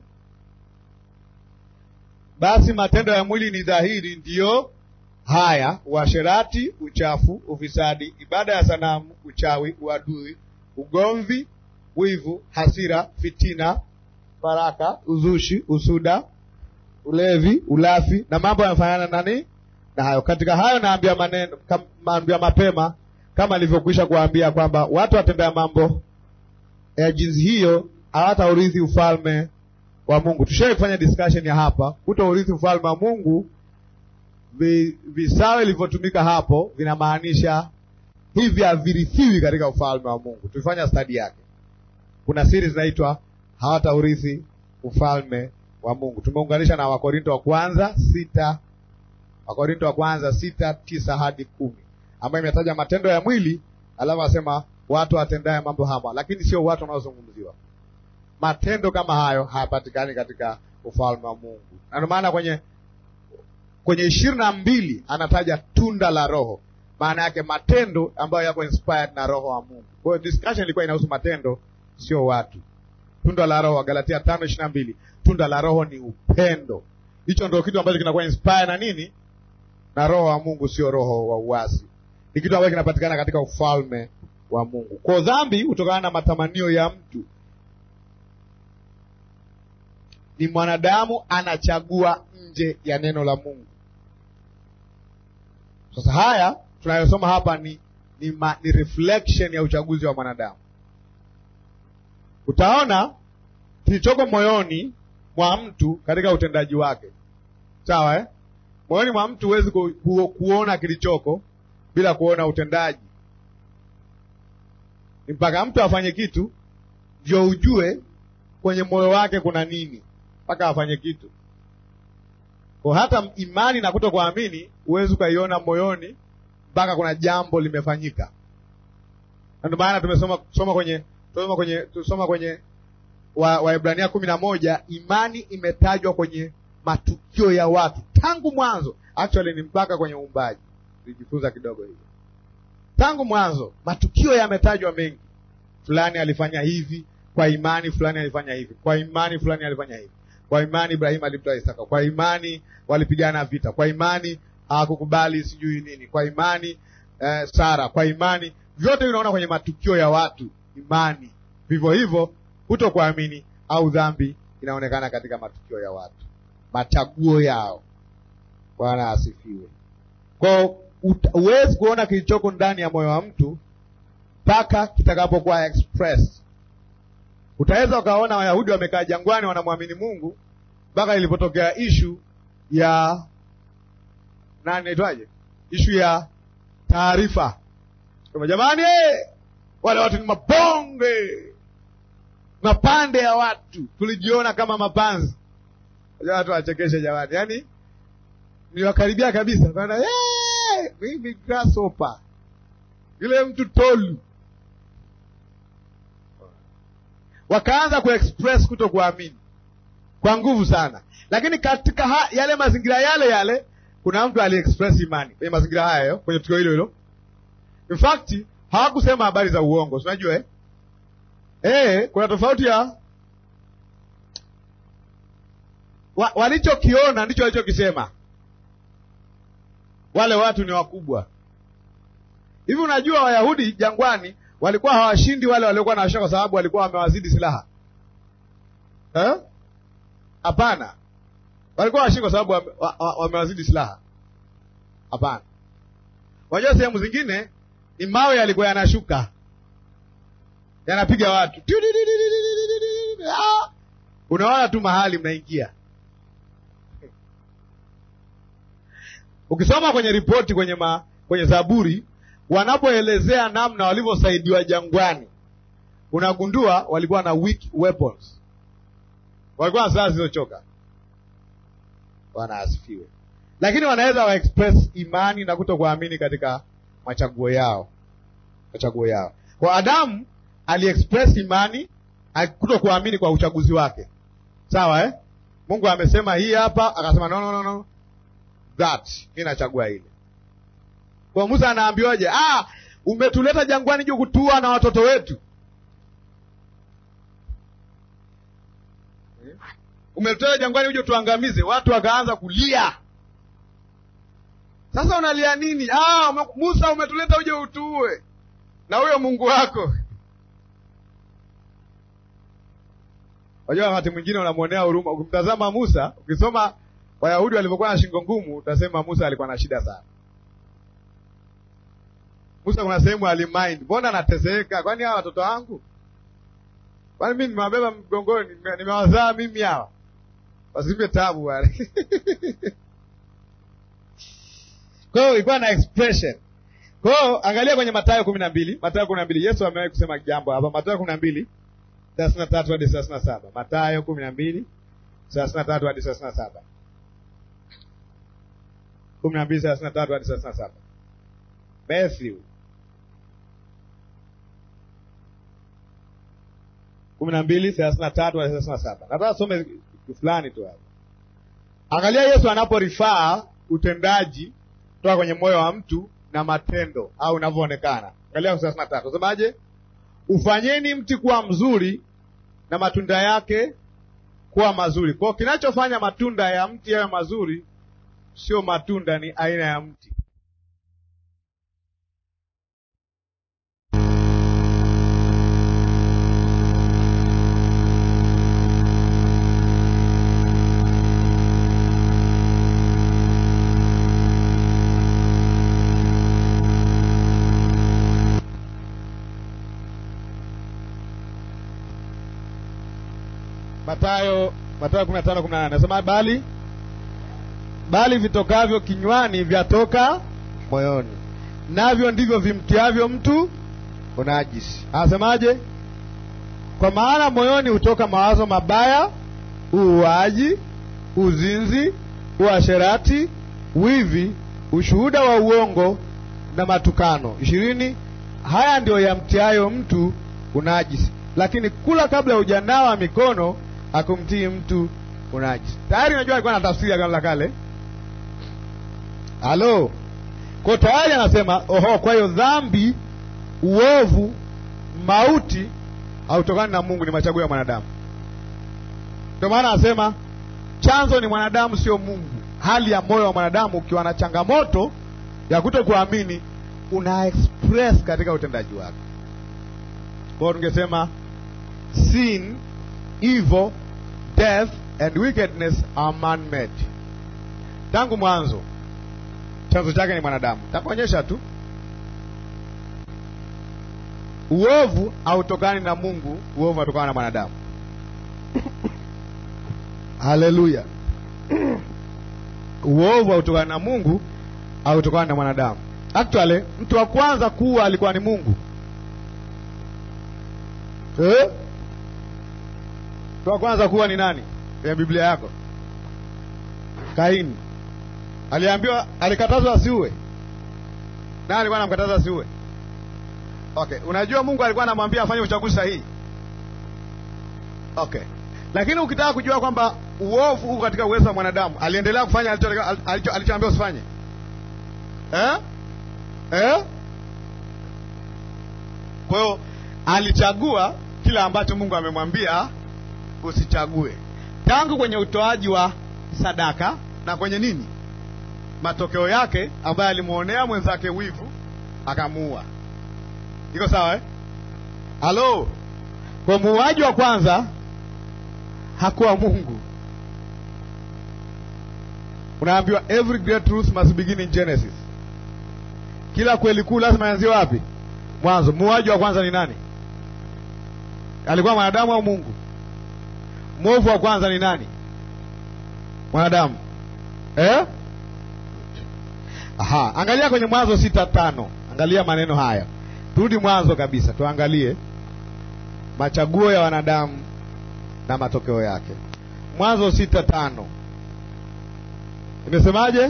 Basi matendo ya mwili ni dhahiri, ndiyo haya: uasherati, uchafu, ufisadi, ibada ya sanamu, uchawi, uadui, ugomvi, wivu, hasira, fitina, faraka, uzushi, usuda, ulevi, ulafi na mambo yanafanana nani na hayo. Katika hayo naambia maneno naambia mapema, kama alivyokwisha kuambia kwamba watu watendea mambo ya jinsi hiyo hawataurithi ufalme wa Mungu. Tushai kufanya discussion ya hapa, kuto urithi ufalme wa Mungu. Visawe vilivyotumika hapo vinamaanisha hivi havirithiwi katika ufalme wa Mungu. Tulifanya stadi yake. Kuna siri zinaitwa hawataurithi ufalme wa Mungu. Tumeunganisha na Wakorinto wa kwanza sita, Wakorinto wa kwanza sita tisa hadi kumi. ambayo imetaja matendo ya mwili, alafu asema watu watendaye mambo hama, lakini sio watu wanaozungumziwa. Matendo kama hayo hayapatikani katika ufalme wa Mungu, na ndio maana kwenye kwenye ishirini na mbili anataja tunda la Roho, maana yake matendo ambayo yako inspired na Roho wa Mungu. Kwa hiyo discussion ilikuwa inahusu matendo, sio watu. Tunda la Roho, Galatia tano ishirini na mbili tunda la Roho ni upendo. Hicho ndio kitu ambacho kinakuwa inspired na nini? Na Roho wa Mungu, sio roho wa uasi. Ni kitu ambacho kinapatikana katika ufalme wa Mungu. Kwa dhambi hutokana na matamanio ya mtu ni mwanadamu anachagua nje ya neno la Mungu. Sasa haya tunayosoma hapa ni ni, ma, ni reflection ya uchaguzi wa mwanadamu. Utaona kilichoko moyoni mwa mtu katika utendaji wake, sawa eh? Moyoni mwa mtu huwezi ku, ku, kuona kilichoko bila kuona utendaji. Ni mpaka mtu afanye kitu ndio ujue kwenye moyo wake kuna nini mpaka afanye kitu. Kwa hata imani na kuto kuamini huwezi ukaiona moyoni mpaka kuna jambo limefanyika. Na ndio maana tumesoma soma kwenye tusoma kwenye tusoma kwenye Waebrania wa kumi na moja, imani imetajwa kwenye matukio ya watu tangu mwanzo. Actually ni mpaka kwenye uumbaji, tulijifunza kidogo hivyo. Tangu mwanzo matukio yametajwa mengi, fulani alifanya hivi kwa imani, fulani alifanya hivi kwa imani, fulani alifanya hivi kwa imani Ibrahimu alimtoa Isaka, kwa imani walipigana vita, kwa imani hawakukubali sijui nini, kwa imani eh, Sara, kwa imani. Vyote vinaona kwenye matukio ya watu, imani. Vivyo hivyo kuto kuamini au dhambi inaonekana katika matukio ya watu, machaguo yao. Bwana asifiwe. Kwa huwezi kuona kilichoko ndani ya moyo wa mtu mpaka kitakapokuwa express Utaweza ukaona Wayahudi wamekaa jangwani wanamwamini Mungu mpaka ilipotokea ishu ya nani, naitwaje, ishu ya taarifa, kama jamani, wale watu ni mabonge, mapande ya watu, tulijiona kama mapanzi. Watu wachekeshe jamani, yaani niliwakaribia kabisa bana, mimi grasshopper, yule mtu tolu wakaanza kuexpress kuto kuamini kwa nguvu sana, lakini katika ha, yale mazingira yale yale kuna mtu aliexpress imani kwenye mazingira hayo, kwenye tukio hilo hilo. In fact hawakusema habari za uongo, unajua eh? Eh, kuna tofauti ya wa, walichokiona ndicho walichokisema. Wale watu ni wakubwa hivi. Unajua Wayahudi jangwani walikuwa hawashindi wale waliokuwa na washa kwa sababu walikuwa wamewazidi silaha eh? Hapana, walikuwa hawashindi kwa sababu wamewazidi silaha. Hapana, unajua sehemu zingine ni mawe yalikuwa yanashuka yanapiga watu, unaona tu mahali mnaingia. Ukisoma kwenye ripoti kwenye ma, kwenye Zaburi wanapoelezea namna walivyosaidiwa jangwani, unagundua walikuwa na weak weapons, walikuwa na silaha zilizochoka. Bwana asifiwe. Lakini wanaweza wa express imani na kuto kuamini katika machaguo yao, machaguo yao. Kwa Adamu aliexpress imani kuto kuamini kwa uchaguzi wake, sawa eh? Mungu amesema hii hapa, akasema no, no, no, no. That mi nachagua ile kwa Musa anaambiwaje? Ah, umetuleta jangwani juu kutua na watoto wetu, umetuleta jangwani uje tuangamize. Watu wakaanza kulia. Sasa unalia nini? Ah, Musa umetuleta uje utuue na huyo Mungu wako. Wajua, wakati mwingine unamwonea huruma. Ukimtazama Musa, ukisoma Wayahudi walivyokuwa na shingo ngumu, utasema Musa alikuwa na shida sana. Musa kuna sehemu alimind, mbona anateseka? Kwani hawa watoto wangu, kwani mimi nimewabeba mgongoni, nimewazaa mimi hawa, wasipe tabu wale kwa hiyo ilikuwa na expression. Kwa hiyo angalia kwenye Mathayo kumi na mbili Mathayo kumi na mbili Yesu amewahi kusema jambo hapa, Mathayo kumi na mbili thelathini na tatu hadi thelathini na saba Mathayo kumi na mbili thelathini na tatu hadi thelathini na saba kumi na mbili thelathini na tatu hadi thelathini na saba Matthew kumi na mbili thelathini na tatu na thelathini na saba nataka some fulani tu hapa. Angalia Yesu anaporifaa utendaji kutoka kwenye moyo wa mtu na matendo au unavyoonekana. Angalia thelathini na tatu semaje? Ufanyeni mti kuwa mzuri na matunda yake kuwa mazuri. Kwa hiyo kinachofanya matunda ya mti yawe mazuri sio matunda, ni aina ya mti. Mathayo Mathayo kumi na tano kumi na nane nasema bali bali vitokavyo kinywani vyatoka moyoni, navyo ndivyo vimtiavyo mtu unajisi. Anasemaje? Kwa maana moyoni hutoka mawazo mabaya, uuaji, uzinzi, uasherati, wivi, ushuhuda wa uongo na matukano. ishirini. Haya ndiyo yamtiayo mtu unajisi, lakini kula kabla ya ujanawa mikono akumtii mtu unajisi. Tayari unajua alikuwa na tafsiri ya Agano la Kale. Halo, kwa tayari anasema oho, kwa hiyo dhambi, uovu, mauti hautokani na Mungu, ni machaguo ya mwanadamu. Ndio maana anasema chanzo ni mwanadamu, sio Mungu. Hali ya moyo wa mwanadamu ukiwa na changamoto ya kuto kuamini, una express katika utendaji wake. Kwa hiyo tungesema sin, evil, death and wickedness are man made. Tangu mwanzo chanzo chake ni mwanadamu. Takuonyesha tu uovu hautokani na Mungu, uovu unatokana na mwanadamu. Haleluya! uovu hautokani na Mungu, hautokani na mwanadamu. Actually, mtu wa kwanza kuwa alikuwa ni Mungu eh? Mtu wa kwanza kuwa ni nani kwenye Biblia yako? Kaini. Aliambiwa, alikatazwa asiue. Nani alikuwa anamkataza asiue? Okay, unajua Mungu alikuwa anamwambia afanye uchaguzi sahihi. Okay, lakini ukitaka kujua kwamba uovu uko katika uwezo wa mwanadamu, aliendelea kufanya alichoambiwa alicho, alicho usifanye eh? Eh? Kwa hiyo alichagua kila ambacho Mungu amemwambia usichague, tangu kwenye utoaji wa sadaka na kwenye nini matokeo yake ambaye alimwonea mwenzake wivu akamuua. Iko sawa eh? Halo, kwa muuaji wa kwanza hakuwa Mungu. Unaambiwa every great truth must begin in Genesis. Kila kweli kuu lazima ianzie wapi? Mwanzo. Muuaji wa kwanza ni nani? Alikuwa mwanadamu au Mungu? Mwovu wa kwanza ni nani? Mwanadamu eh? Aha, angalia kwenye Mwanzo sita tano. Angalia maneno haya, turudi mwanzo kabisa, tuangalie machaguo ya wanadamu na matokeo yake. Mwanzo sita tano imesemaje?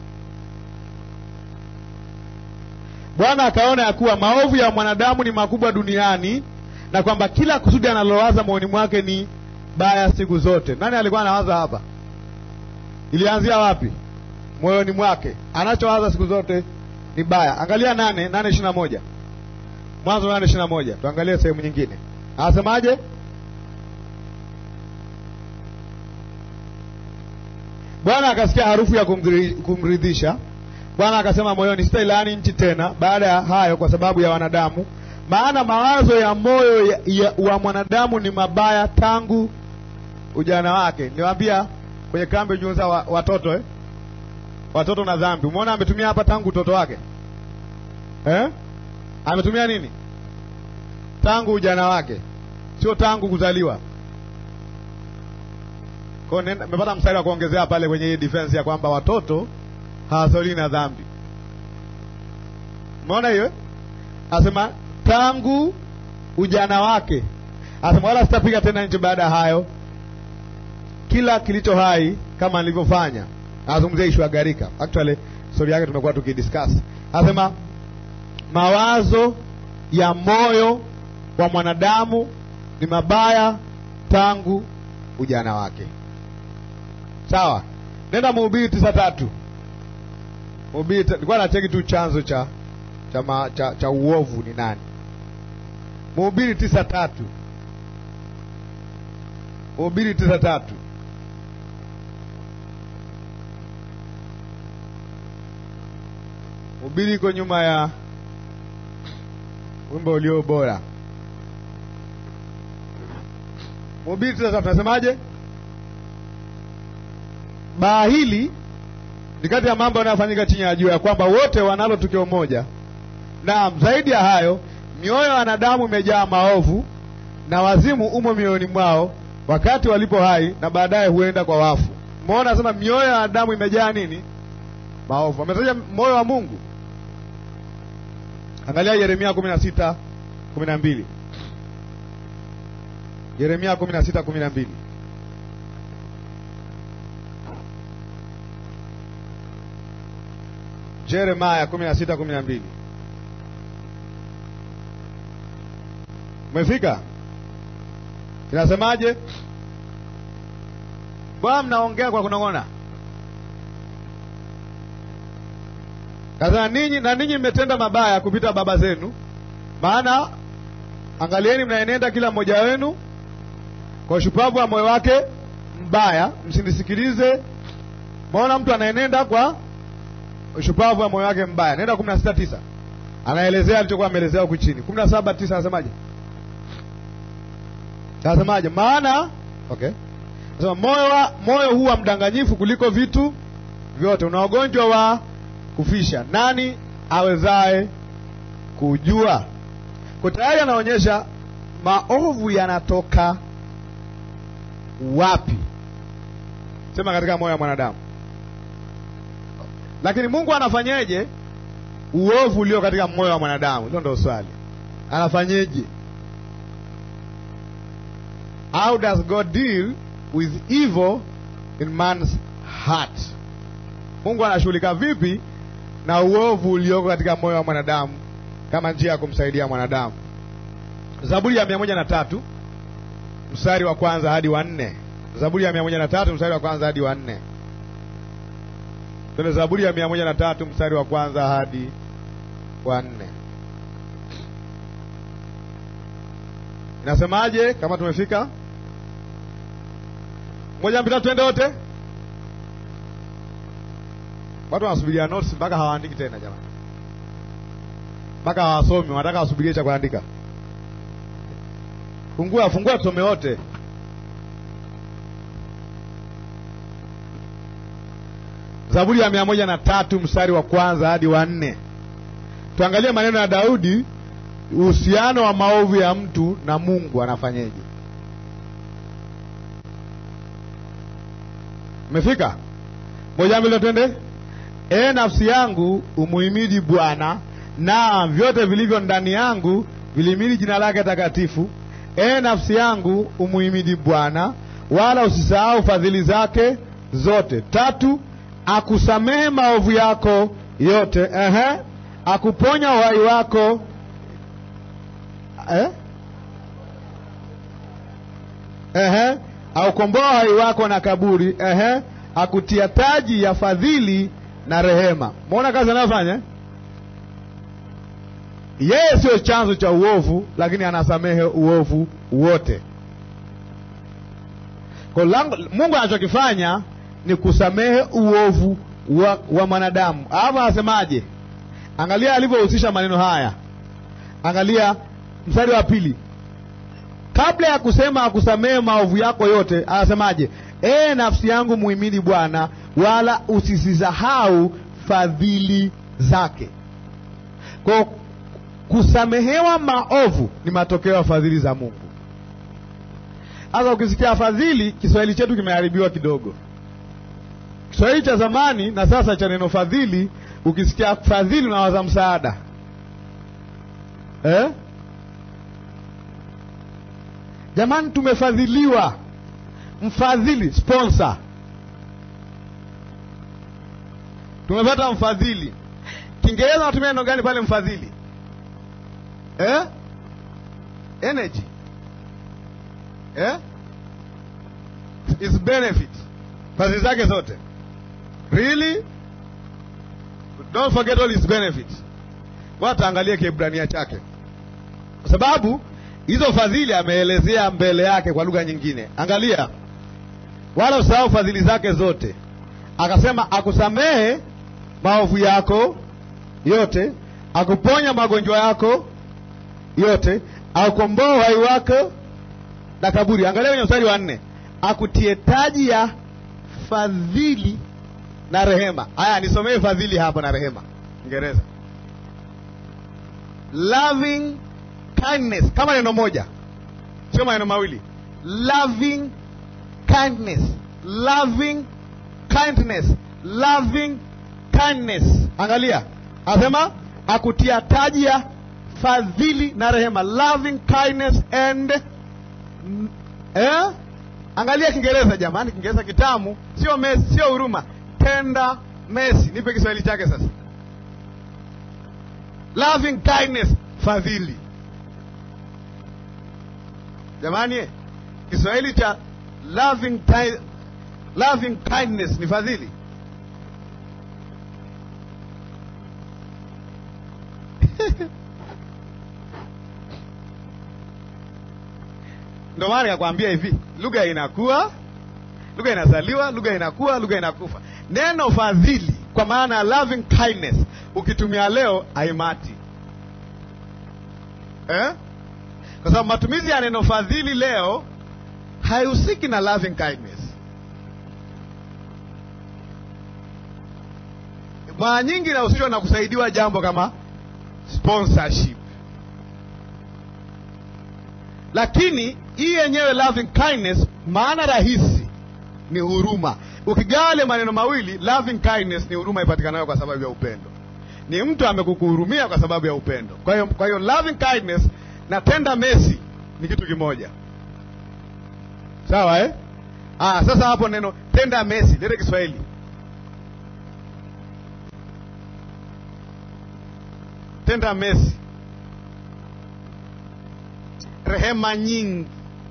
Bwana akaona ya kuwa maovu ya mwanadamu ni makubwa duniani na kwamba kila kusudi analowaza moyoni mwake ni baya siku zote. Nani alikuwa anawaza hapa? Ilianzia wapi? Moyoni mwake, anachowaza siku zote ni baya. Angalia nane nane ishirini na moja Mwanzo nane ishirini na moja Tuangalie sehemu nyingine, anasemaje? Bwana akasikia harufu ya kumridhisha. Bwana akasema moyoni, sitailaani nchi tena baada ya hayo kwa sababu ya wanadamu, maana mawazo ya moyo ya, ya, wa mwanadamu ni mabaya tangu ujana wake. Niwaambia kwenye kambi ujiunza wa, watoto eh? Watoto na dhambi. Umeona ametumia hapa tangu utoto wake eh? Ametumia nini? Tangu ujana wake, sio tangu kuzaliwa. Kwa hiyo nimepata mstari wa kuongezea pale kwenye hii defense ya kwamba watoto hawazaliwi na dhambi. Umeona hiyo? Asema tangu ujana wake, asema wala sitapiga tena nchi baada ya hayo kila kilicho hai kama nilivyofanya. Anazungumzia ishu ya gharika. Actually story yake tumekuwa tukidiscuss. Anasema mawazo ya moyo wa mwanadamu ni mabaya tangu ujana wake. Sawa, nenda Mhubiri tisa tatu. Mhubiri nilikuwa nacheki tu chanzo cha cha, ma, cha cha uovu ni nani. Mhubiri tisa tatu. Mhubiri tisa tatu. Mhubiri iko nyuma ya wimbo ulio bora. Mhubiri tisa tatu nasemaje? Baa hili ni kati ya mambo yanayofanyika chini ya jua, ya kwamba wote wanalo tukio moja. Naam, zaidi ya hayo, mioyo ya wanadamu imejaa maovu na wazimu umo mioyoni mwao wakati walipo hai, na baadaye huenda kwa wafu. Umeona, anasema mioyo ya wanadamu imejaa nini? Maovu. Ametaja moyo wa Mungu. Angalia Yeremia kumi na sita kumi na mbili Yeremia kumi na sita kumi na mbili Jeremaya kumi na sita kumi na mbili Umefika? Inasemaje? Bwana, mnaongea kwa kunong'ona. Kasema ninyi na ninyi mmetenda mabaya kupita baba zenu, maana angalieni, mnaenenda kila mmoja wenu kwa ushupavu wa moyo wake mbaya, msinisikilize. Maona mtu anaenenda kwa ushupavu wa moyo wake mbaya. Nenda kumi na sita tisa anaelezea alichokuwa ameelezea huku chini. kumi na saba tisa anasemaje? Anasemaje? maana okay, anasema moyo wa moyo huu wa mdanganyifu kuliko vitu vyote, una ugonjwa wa kufisha, nani awezaye kujua? Kwa tayari anaonyesha maovu yanatoka wapi? Sema katika moyo wa mwanadamu. Lakini Mungu anafanyeje uovu ulio katika moyo wa mwanadamu? Hilo ndio swali. Anafanyeje? How does God deal with evil in man's heart? Mungu anashughulika vipi na uovu ulioko katika moyo wa mwanadamu kama njia ya kumsaidia mwanadamu? Zaburi ya mia moja na tatu mstari wa kwanza hadi wa nne. Zaburi ya mia moja na tatu mstari wa kwanza hadi wa nne. Tuna Zaburi ya mia moja na tatu mstari wa kwanza hadi wa nne. Inasemaje? Kama tumefika moja mpita, twende wote. Watu wanasubiria notes mpaka hawaandiki tena jamani, mpaka hawasomi, wanataka wasubirie cha kuandika. Fungua, fungua tusome wote. Zaburi ya mia moja na tatu mstari wa kwanza hadi wa nne. Tuangalie maneno ya Daudi, uhusiano wa maovu ya mtu na Mungu anafanyeje? Umefika? Moja mbili twende. E nafsi yangu umuhimidi Bwana, na vyote vilivyo ndani yangu vilihimidi jina lake takatifu. E nafsi yangu umuhimidi Bwana, wala usisahau fadhili zake zote. Tatu, akusamehe maovu yako yote. Ehe, akuponya uhai wako eh? Ehe, aukomboa uhai wako na kaburi. Ehe, akutia taji ya fadhili na rehema. Mwona kazi anayofanya yeye. Sio chanzo cha uovu, lakini anasamehe uovu wote. Kwa lango, Mungu anachokifanya ni kusamehe uovu wa, wa mwanadamu. Alafu anasemaje? Angalia alivyohusisha maneno haya, angalia mstari wa pili. Kabla ya kusema akusamehe maovu yako yote, anasemaje? Ee nafsi yangu muhimidi Bwana, wala usisisahau fadhili zake. Kwa kusamehewa maovu ni matokeo ya fadhili za Mungu. Sasa ukisikia fadhili, Kiswahili chetu kimeharibiwa kidogo. Kiswahili cha zamani na sasa cha neno fadhili, ukisikia fadhili unawaza msaada eh? Jamani, tumefadhiliwa. Mfadhili, sponsor, tumepata mfadhili. Kiingereza natumia neno gani pale? Mfadhili eh? energy eh? its benefit fadhili zake zote really don't forget all its benefits wataangalie kiebrania chake kwa sababu hizo fadhili ameelezea mbele yake kwa lugha nyingine angalia wala usahau fadhili zake zote akasema akusamehe maovu yako yote akuponya magonjwa yako yote aukomboa uhai wako na kaburi angalia kwenye mstari wa nne akutie taji ya fadhili na rehema haya nisomee fadhili hapo na rehema Kiingereza loving kindness kama neno moja sio maneno mawili loving kindness loving kindness loving kindness angalia anasema akutia taji ya fadhili na rehema loving kindness and eh? angalia kiingereza jamani kiingereza kitamu sio mesi sio huruma tenda mesi nipe kiswahili chake sasa loving kindness fadhili jamani eh, kiswahili cha loving, ki- loving kindness ni fadhili ndio maana nikakwambia hivi lugha inakuwa lugha inazaliwa lugha inakuwa lugha inakufa neno fadhili kwa maana ya loving kindness ukitumia leo haimati eh? kwa sababu matumizi ya neno fadhili leo haihusiki na loving kindness mara nyingi inahusishwa na kusaidiwa jambo kama sponsorship lakini hii yenyewe loving kindness maana rahisi ni huruma ukigawa yale maneno mawili loving kindness ni huruma ipatikanayo kwa sababu ya upendo ni mtu amekukuhurumia kwa sababu ya upendo kwa hiyo kwa hiyo loving kindness na tender mercy ni kitu kimoja sawa eh? ah, sasa hapo neno tender mercy lete kiswahili tender mercy rehema nyingi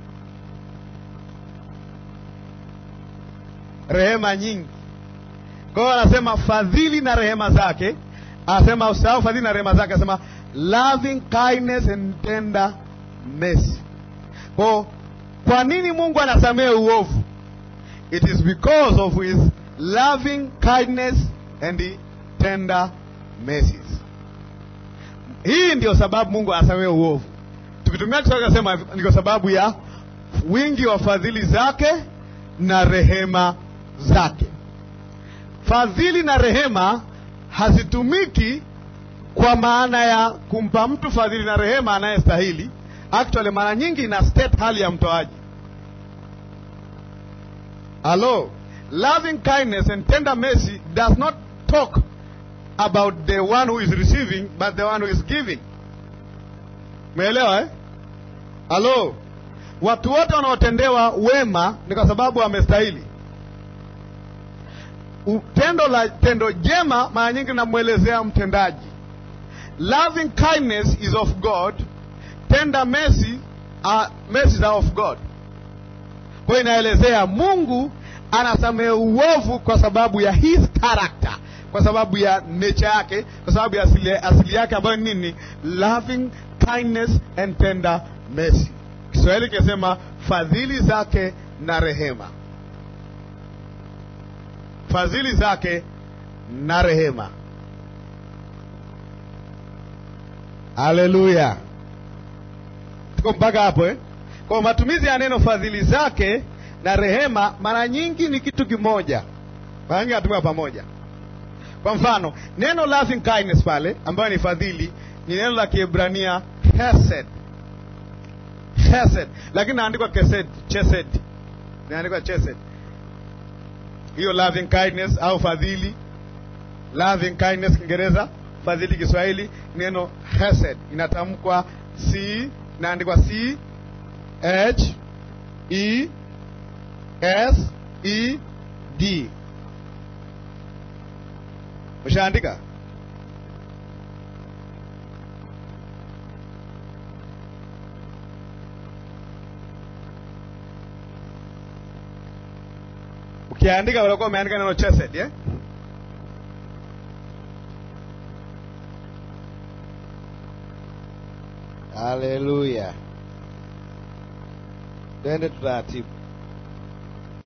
rehema nyingi kwa hiyo anasema fadhili na rehema zake anasema usahau fadhili na rehema zake anasema loving kindness and tender mercy kwa kwa nini mungu anasamehe uovu it is because of his loving kindness and tender mercies hii ndio sababu mungu anasamehe uovu tukitumia kiswahili nasema ni kwa sababu ya wingi wa fadhili zake na rehema zake fadhili na rehema hazitumiki kwa maana ya kumpa mtu fadhili na rehema anayestahili actually mara nyingi ina state hali ya mtoaji Hello. Loving kindness and tender mercy does not talk about the one who is receiving, but the one who is giving. Umeelewa eh? Halo. Watu wote wanaotendewa wema ni kwa sababu wamestahili. U- Tendo la tendo jema mara nyingi namwelezea mtendaji. Loving kindness is of God, tender mercy are mercies are of God. Kwa hiyo inaelezea Mungu anasamehe uovu kwa sababu ya his character, kwa sababu ya nature yake, kwa sababu ya asili, asili yake ambayo ni nini? Loving kindness and tender mercy. Kiswahili kinasema fadhili zake na rehema, fadhili zake na rehema. Haleluya, tuko mpaka hapo eh? Kwa matumizi ya neno fadhili zake na rehema mara nyingi ni kitu kimoja, mara nyingi anatumia pamoja. Kwa mfano neno loving kindness pale ambayo ni fadhili ni neno la Kiebrania hesed, hesed, lakini naandikwa kesed, chesed, naandikwa chesed. Hiyo loving kindness au fadhili, loving kindness Kiingereza, fadhili Kiswahili, neno hesed inatamkwa c, inaandikwa c H E S E D. Ushaandika? Ukiandika utakuwa umeandika neno chesed eh? Haleluya, twende tutaratibu.